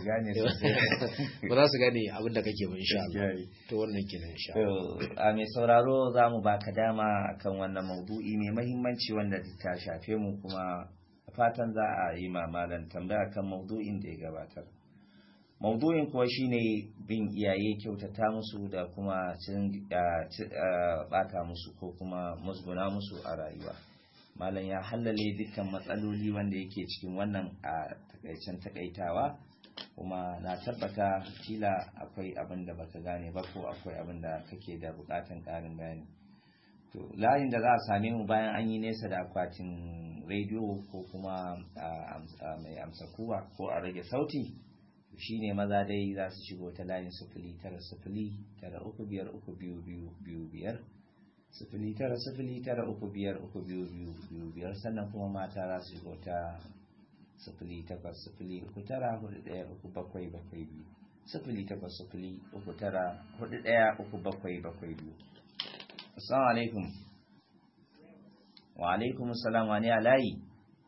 S2: za su gane abin da kake ba insha Allah to wannan kenan insha Allah
S1: a mai sauraro za mu baka dama kan wannan maudu'i mai mahimmanci wanda ta shafe mu kuma fatan za a yi mamalan tambaya kan maudu'in da ya gabatar maudu'in kuwa shine bin iyaye kyautata musu da kuma bata musu ko kuma musguna musu a rayuwa malam ya hallale dukkan matsaloli wanda yake cikin wannan a takaicen takaitawa kuma na tabbata kila akwai abin da baka gane ba ko akwai abin da kake da bukatan karin bayani to layin da za a same mu bayan an yi nesa da akwatin rediyo ko kuma mai amsa kuwa ko a rage sauti shine maza dai za su shigo ta layin sufuli tara sufuli tara uku biyar uku biyu biyu biyu biyar sufuli tara sufuli tara uku biyar uku biyu biyu biyu biyar sannan kuma mata za su shigo ta sifili takwas sifili uku tara hudu ɗaya uku bakwai bakwai biyu sifili takwas sifili uku tara hudu ɗaya uku bakwai bakwai biyu assalamu alaikum wa alaikum assalam wani alayi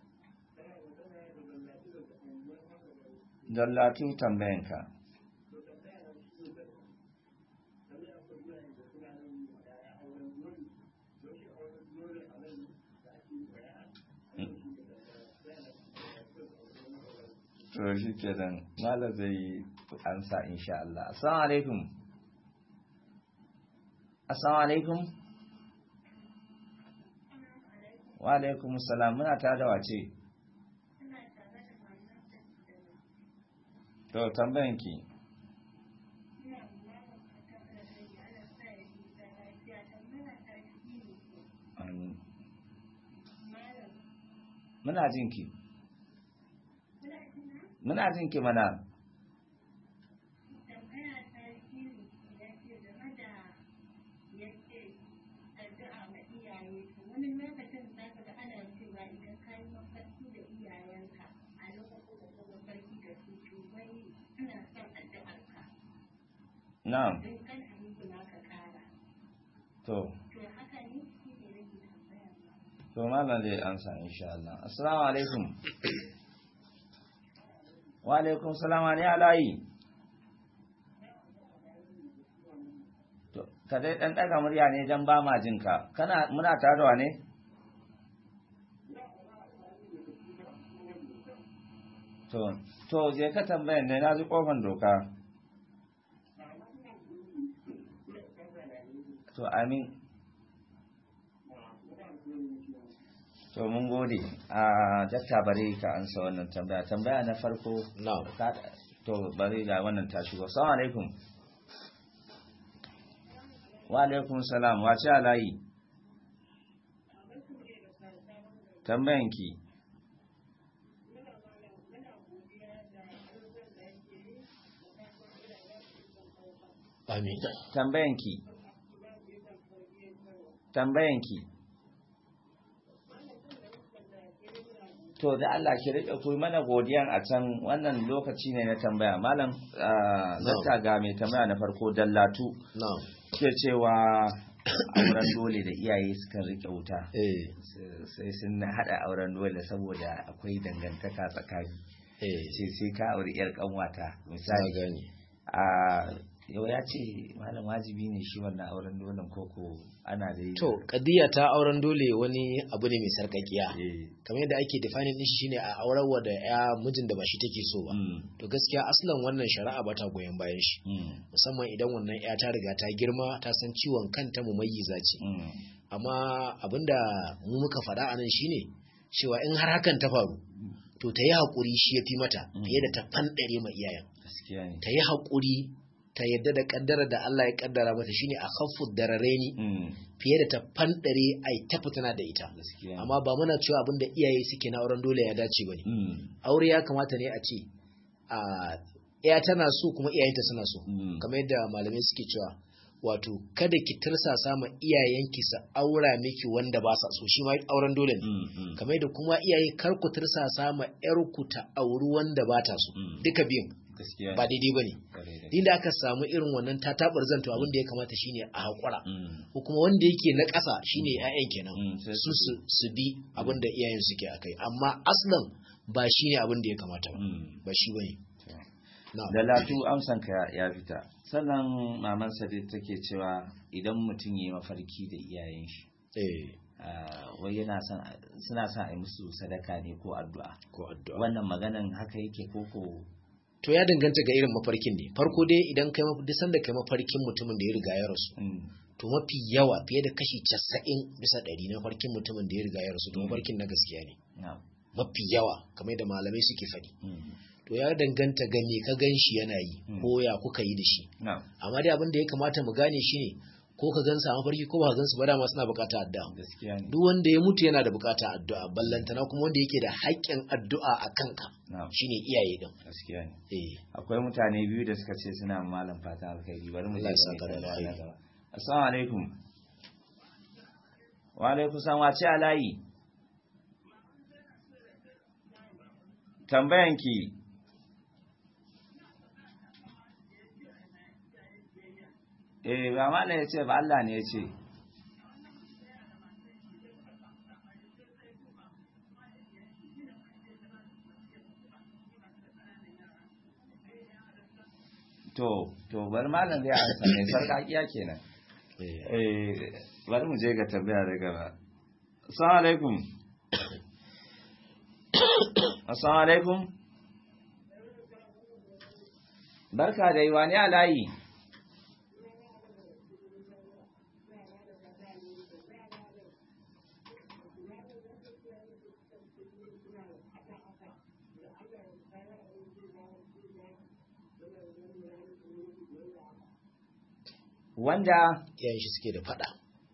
S1: dallatu tambayanka to shi ke nan malar zai yi ansa insha Allah assalamu alaikum assalamu alaikum wa alaikum salam muna ta da wace to tambayanki muna jinki muna jin ki mana na'am to to malam zai ansa insha Allah assalamu alaikum wa alaikum salam ne alayi to ka dai dan daga murya ne dan ba ma jin ka kana muna tarowa ne to to je ka tambayan ne na ji kofan doka to amin to mun gode a dakta bare ka ansa wannan tambaya tambaya na farko
S2: na'am
S1: to bare ga wannan ta shigo assalamu alaikum wa alaikum salam wace alayi tambayanki
S2: amin
S1: tambayanki tambayanki to da Allah ki rike ku mana godiyan a can wannan lokaci ne na tambaya malam zata ga mai tambaya na farko dallatu
S2: na'am
S1: ke cewa auren dole da iyaye sukan rike wuta
S2: eh
S1: sai sun hada auren dole saboda akwai dangantaka tsakani
S2: eh
S1: ce sai ka auri yar kanwata
S2: na
S1: misali
S2: gani
S1: a yau ya ce malam wajibi ne shi wannan auren dole koko ana da yi
S2: to kadiya ta auren dole wani abu ne mai sarkakiya
S1: eh
S2: kamar yadda ake defining din shi shine a aurarwa da ya mijin da ba shi take so ba
S1: mm,
S2: to gaskiya aslan wannan shari'a ba ta goyon bayan shi
S1: mm,
S2: musamman idan wannan ya ta riga ta girma ta san ciwon kanta mu mayyiza ce
S1: mm,
S2: amma abinda mu muka faɗa a nan shine cewa in har hakan ta faru to ta yi haƙuri shi ya fi mata
S1: Mm.
S2: fiye da ta fanɗare ma iyayen
S1: gaskiya ne
S2: ta yi haƙuri ta yadda da ƙaddara da Allah ya ƙaddara mata shine a khaffu darareni
S1: mm,
S2: fiye da ta fanɗare ai ta fitina da ita
S1: gaskiya ne
S2: amma ba muna cewa abinda iyaye suke na auren dole ya dace bane
S1: mm,
S2: aure ya kamata ne a ce a ya tana so kuma iyayenta suna so
S1: mm,
S2: kamar yadda malamai suke cewa wato kada ki tirsasa ma iyayenki su aura miki wanda ba sa so shi ma auren dole ne
S1: mm, mm,
S2: kamar yadda kuma iyaye kar ku tirsasa ma yarku ta auri wanda ba ta so
S1: Mm.
S2: duka biyun
S1: gaskiya
S2: ba
S1: ne
S2: daidai bane
S1: Kwarai da
S2: din da aka samu irin wannan tatabar zanto abin da ya kamata shine a hakura
S1: mm,
S2: ko kuma wanda yake na ƙasa shine ƴaƴan kenan
S1: mm, sai
S2: su su su bi abin da iyayen suke akai amma aslan ba shine abin da ya kamata ba
S1: mm.
S2: ba shi bane na'am
S1: da latu amsanka ya- ya fita sannan maman sadiq take cewa idan mutum ya yi mafarki da iyayen shi
S2: eh
S1: ah, wai yana son a- suna son a yi musu sadaka ne ko addu'a
S2: ko addu'a
S1: wannan maganan haka yake koko
S2: to ya danganta ga irin mafarkin ne farko dai idan kai maf- duk sanda kai mafarkin mutumin da ya riga ya rasu
S1: mm,
S2: to mafi yawa fiye da kashi 90 bisa ɗari na farkin mutumin da ya riga ya rasu to
S1: Mm.
S2: mafarkin na gaskiya ne
S1: na,
S2: mafi yawa kamar da malamai suke faɗi
S1: mm,
S2: to ya danganta ga me ka gan shi yana yi
S1: Mm.
S2: ko ya kuka yi da shi
S1: na,
S2: amma dai abin da ya kamata mu gane shi ne ko ka gansa a mafarki ko ba ka gansu ba dama suna bukata addu'a
S1: gaskiya ne
S2: duk wanda ya mutu yana da bukata addu'a ballantana kuma wanda yake da haƙƙin addu'a a kanka
S1: na,
S2: shine iyaye din
S1: gaskiya ne
S2: eh
S1: akwai mutane biyu da suka ce suna ma malam fatan alkhairi bari mu je
S2: Allah ya
S1: ga
S2: saka da
S1: mai tambaya na
S2: alkhairi.
S1: gaba assalamu alaikum wa alaikum salam wace alayi tambayanki eh ba malam ya ce ba Allah ne ya ce to to bari malam zai ansa ne sarkakiya kenan
S2: eh
S1: eh bari mu je ga tambaya da gaba assalamu alaikum assalamu alaikum barka da yi wani alayi wanda
S2: iyayen shi suke da fada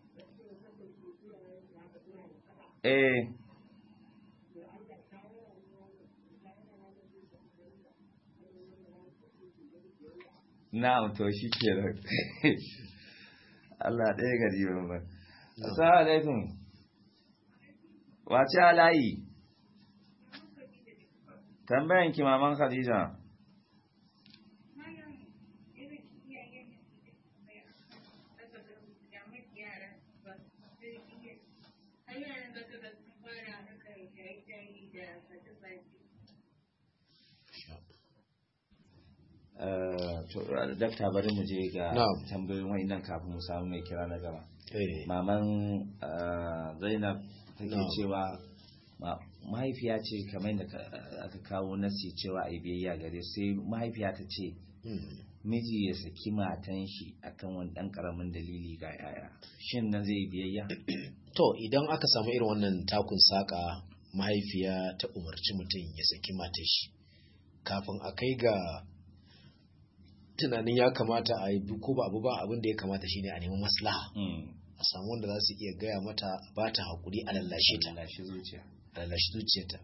S1: eh na'am to shi ke Allah ɗaya gari ba assalamu alaikum wace alayi tambayan ki maman Khadija to dakta bari mu je ga
S2: Na'am.
S1: tambayoyin wayannan kafin mu samu mai kira na gaba
S2: eh
S1: maman ah, zainab take
S2: Na'am.
S1: cewa ma- mahaifiya ce kamar da ka- aka kawo nasi cewa a yi biyayya gare su, sai mahaifiya ta ce
S2: mm.
S1: miji ya saki matan shi akan wani dan karamin dalili ga yaya shin nan zai yi biyayya
S2: to idan aka samu irin wannan takun saka mahaifiya ta umarci mutum ya saki matar shi kafin a kai ga tunanin ya kamata a yi ko ba abu ba abin da ya kamata shine a nemi maslaha
S1: Mm.
S2: a samu wanda za su iya gaya mata ba ta haƙuri a lallashe ta
S1: lashe zuciya
S2: a lallashe zuciyarta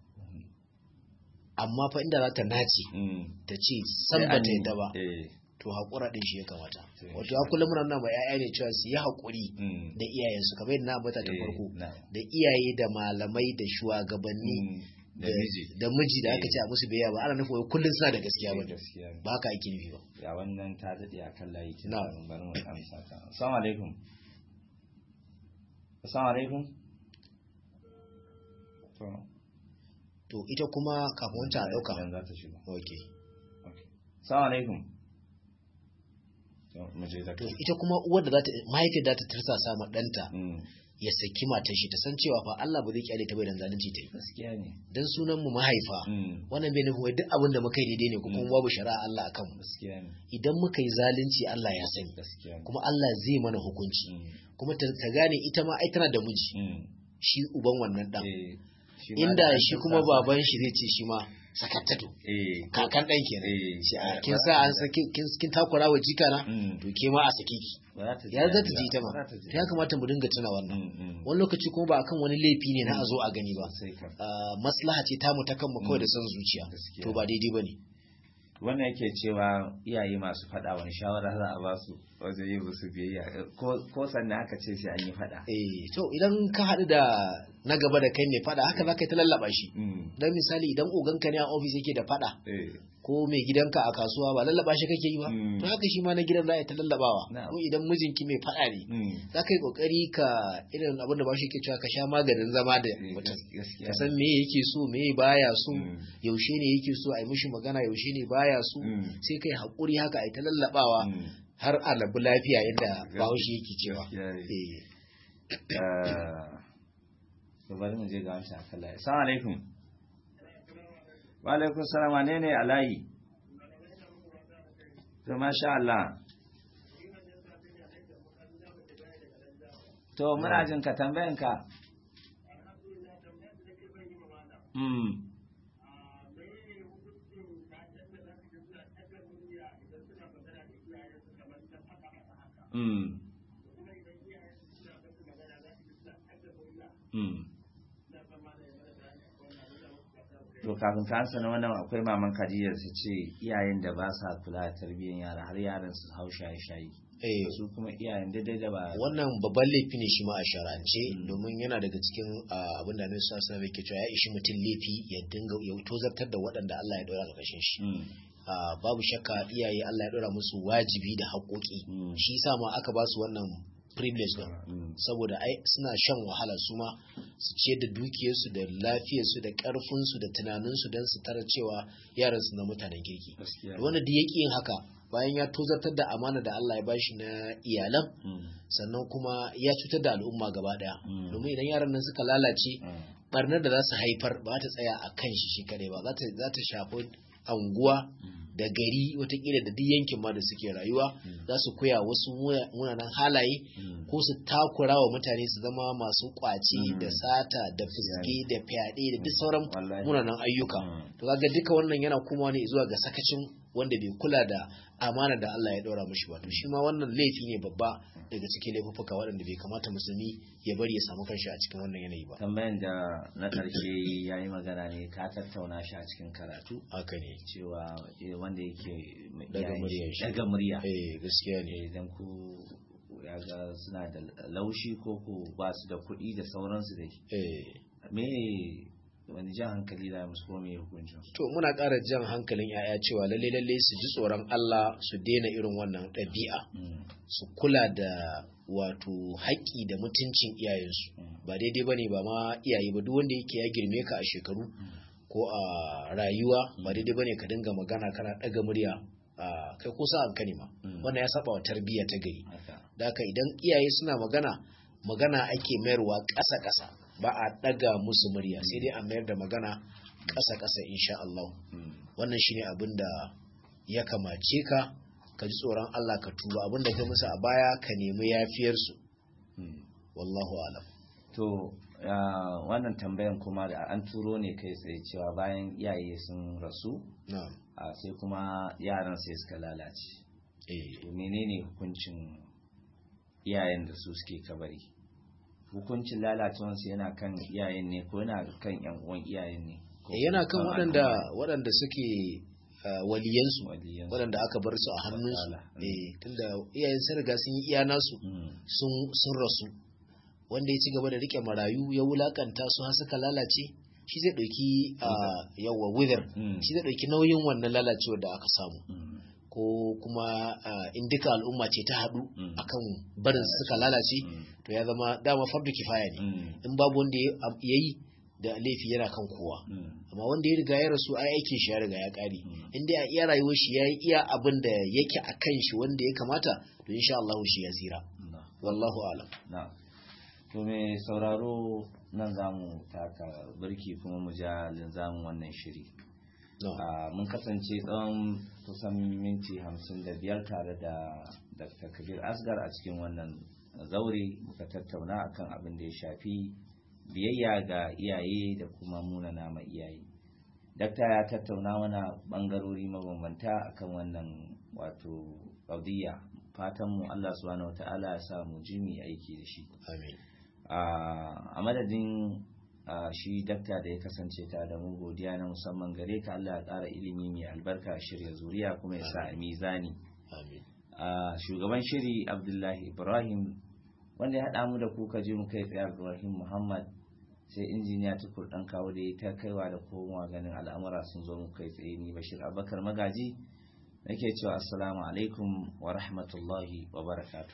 S2: amma fa inda za ta nace
S1: Mm.
S2: ta ce san ba ta yadda ba
S1: eh
S2: to haƙura ɗin shi ya kamata
S1: To,
S2: wato ya kullum muna nuna ma 'ya'ya ne cewa su yi haƙuri
S1: Mm.
S2: da iyayensu kamar yadda na ambata ta
S1: Eh,
S2: farko
S1: na'am.
S2: da iyaye da malamai da shugabanni
S1: Mm. da miji
S2: da miji da aka
S1: Eh.
S2: ce a musu biyayya ba ana nufin wai kullum suna da gaskiya ba
S1: gaskiya ne.
S2: ba haka ake nufi ba
S1: ya wannan ta daɗe a kan layi kin
S2: Na'am.
S1: san bari mu amsa ta assalamu alaikum assalamu alaikum to
S2: to ita kuma kafin wancan a ɗauka
S1: idan za ta shigo
S2: okay
S1: okay assalamu alaikum to mu je da
S2: to ita kuma uwar da za ta mahaifiyar da ta tirsasa ma ɗanta
S1: mm
S2: ya saki matar shi ta san cewa fa Allah ba zai kyale ta bai dan zalunci ta yi
S1: gaskiya ne
S2: dan sunan mu mahaifa
S1: mm
S2: wannan bai nufin wai duk abin da muka yi daidai ne ko kuma
S1: Mm.
S2: babu shari'a Allah akan mu
S1: gaskiya ne
S2: idan muka yi zalunci Allah ya sani
S1: gaskiya ne
S2: kuma Allah zai mana hukunci
S1: mm
S2: kuma ta ta gane ita ma ai tana da miji
S1: mm
S2: shi uban wannan dan
S1: eh shi ma
S2: inda
S1: da
S2: shi
S1: an
S2: kuma
S1: sa-
S2: baban shi zai ce shi ma sakattato
S1: eh
S2: kakan dan kenan
S1: eh
S2: shi a
S1: eh,
S2: kin
S1: ba-
S2: sa an saki kin kin takura wa jika na
S1: mm
S2: to ke ma a saki ki
S1: ba za ta ji
S2: ya za ta
S1: daɗi
S2: ji
S1: ba,
S2: ita ma
S1: ba za ta ji
S2: to ya kamata mu dinga tuna wannan
S1: mm mm
S2: wani lokaci kuma ba akan wani laifi ne na a zo a gani ba
S1: sai ka
S2: Ah, maslaha ce tamu ta kanmu kawai da
S1: Mm.
S2: son zuciya
S1: Gaskiya.
S2: to ba daidai bane
S1: wannan yake cewa iyaye masu faɗa wani shawara za a ba su wajen yi musu biyayya ko ko sannan aka ce sai an yi faɗa
S2: eh to idan ka haɗu da na gaba da kai mai faɗa haka za ka yi ta lallaba shi
S1: Mm.
S2: dan misali idan oganka ne a ofis yake da faɗa
S1: Eh,
S2: ko mai gidanka a kasuwa ba lallaba shi kake yi ba
S1: Mm.
S2: to haka shi ma na gidan za a yi ta lallabawa
S1: Na'am.
S2: ko idan mijinki mai faɗa ne
S1: mm.
S2: za ka yi kokari ka irin abin da ba shi ke cewa ka sha maganin zama da
S1: Eh,
S2: mutum
S1: gas- gaskiya
S2: ka san me yake so me baya so
S1: Mm.
S2: yaushe ne yake so a yi mishi magana yaushe ne baya so
S1: Mm.
S2: sai kai haƙuri haka a yi ta lallabawa
S1: Mm.
S2: har a labu lafiya yadda bahaushe yake cewa
S1: Gaskiya ne.
S2: Eh,
S1: Eh, to bari mu je ga wancan akan layi assalamu alaikum wa alaikum salam wane ne a layi to masha Allah to muna jin ka tambayan ka mm mm mm to kafin ka ansa na wannan akwai maman Khadija su ce iyayen da ba sa kula da tarbiyyar yara har yaran su hau shaye shaye
S2: eh,
S1: su kuma iyayen daidai da ba
S2: wannan babban laifi ne shi ma a sharance
S1: Mm.
S2: domin yana daga cikin ah, abin da Annabi sallallahu alaihi ke cewa ya ishi mutum laifi ya dinga ya tozartar da waɗanda Allah ya ɗora a ƙarshen shi
S1: Mm,
S2: Ah, babu shakka iyaye Allah ya ɗora musu wajibi da haƙoƙi
S1: Mm.
S2: shi yasa ma aka ba su wannan privilege din
S1: mm,
S2: saboda ai suna shan wahala su ma su ciyar da dukiyarsu da lafiyarsu da ƙarfinsu da tunaninsu don su tara cewa yaransu na mutanen kirki
S1: gaskiya
S2: wanda duk yake yin haka bayan ya tozartar da amana da Allah ya bashi na iyalan
S1: Mm,
S2: sannan kuma ya cutar da al'umma gaba daya
S1: Mm.
S2: domin idan yaran nan suka lalace
S1: mm,
S2: barnar da za su haifar ba ta tsaya a kan shi shi kadai ba za ta za ta shafi anguwa
S1: mm,
S2: da gari watakila da duk yankin ma da suke rayuwa
S1: Mm.
S2: za su koya wasu muna- munanan halaye
S1: mm.
S2: ko su takura wa mutane su zama masu kwace
S1: Mm.
S2: da sata da fuske da fyaɗe da duk sauran
S1: Wallahi.
S2: munanan ayyuka
S1: Mm.
S2: to kaga duka wannan yana kuma ne zuwa ga sakacin wanda bai kula da amana da Allah ya ɗora mishi ba to shi ma wannan laifi ne babba daga cikin laifuffuka waɗanda bai kamata musulmi ya bari ya samu kanshi a cikin wannan yanayi ba
S1: tambayan da na ƙarshe ya yi magana ne ka tattauna shi a cikin karatu
S2: haka ne
S1: cewa eh, wanda yake mai
S2: Daga
S1: iyayen
S2: muryar
S1: shi-
S2: shi.
S1: daga murya
S2: eh gaskiya ne
S1: Eh, idan ku ya ga suna da laushi ko ku ba su da kuɗi da sauransu dai
S2: eh
S1: me wani jan hankali da musu ko me hukuncin su
S2: to muna ƙara jan hankalin 'ya'ya cewa lalle lalle su ji tsoron Allah su daina irin wannan ɗabi'a
S1: Mm,
S2: su kula da wato haƙƙi da mutuncin iyayensu
S1: mm,
S2: ba daidai ba ne ba ma iyaye ba duk wanda yake ya girme ka a shekaru ko a rayuwa ba daidai ba ne ka dinga magana kana ɗaga murya kai ko sa'an ka ne ma wannan ya saba wa tarbiyya ta gari
S1: haka
S2: da haka idan iyaye suna magana magana ake mayarwa ƙasa ƙasa ba a ɗaga musu murya sai dai a mayar da magana ƙasa ƙasa insha Allah
S1: Mm.
S2: wannan shine abin da ya kamace ka ka ji tsoron Allah ka tuba abin da ka musu a baya ka nemi yafiyarsu
S1: Mm.
S2: wallahu alam
S1: to ah, wannan tambayan kuma da an turo ne kai tsaye cewa bayan iyaye sun rasu
S2: na'am
S1: ah, sai kuma yaran sai suka lalace
S2: eh
S1: to menene hukuncin iyayen da su suke kabari hukuncin lalacewansu yana kan iyayen ne ko yana kan yan uwan iyayen ne ko
S2: Eh, yana kan
S1: kuma
S2: waɗanda
S1: al'umma?
S2: waɗanda suke ah, waliyansu
S1: Waliyansu.
S2: waɗanda aka bar su a hannunsu
S1: Wataala. Mm.
S2: eh tunda iyayen sun riga sun yi iya nasu
S1: Mm.
S2: sun sun rasu wanda ya ci gaba da rike marayu ya wulakanta su har suka lalace shi zai ɗauki a yawa wither
S1: Mm.
S2: shi zai ɗauki nauyin wannan lalacewar da aka samu
S1: Mm.
S2: ko kuma ah, in duka al'umma ce ta haɗu
S1: Mm.
S2: akan barin su suka lalace
S1: Mm.
S2: to ya zama dama fardu kifaya ne
S1: Mm.
S2: in babu wanda ya ya yi da laifi yana kan kowa
S1: Mm.
S2: amma wanda ya riga ya rasu ai aikin shi ya riga ya kare
S1: Mm.
S2: in dai a iya rayuwar shi ya yi iya abin da yake a kan shi wanda ya kamata to insha Allah shi ya tsira
S1: Na.
S2: wallahu alam
S1: na to me sauraro nan za mu taka birki kuma mu ja linzamin wannan shiri
S2: no.
S1: Ah, mun kasance tsawon kusan minti hamsin da biyar tare da dr kabir asgar a cikin wannan zaure muka tattauna akan abin da ya shafi biyayya ga iyaye da kuma munana ma iyaye dakta ya tattauna mana bangarori mabambanta akan wannan wato ƙaudiyya fatanmu allah subhanahu wata'ala ya sa mu jimi aiki da shi
S2: amin
S1: a madadin a shi dakta da ya kasance ta da mu godiya na musamman gare ka Allah ya ƙara ilimi mai albarka shirya zuriya kuma ya sa a mizani
S2: amin
S1: a shugaban shiri Abdullahi Ibrahim wanda ya haɗa mu da kuka je mu kai tsaye Ibrahim Muhammad sai injiniya tukur ɗan kawo da ya ta kaiwa da komowa ganin al'amura sun zo mu kai tsaye ni Bashir Abubakar Magaji nake cewa assalamu alaikum wa rahmatullahi wa barakatuh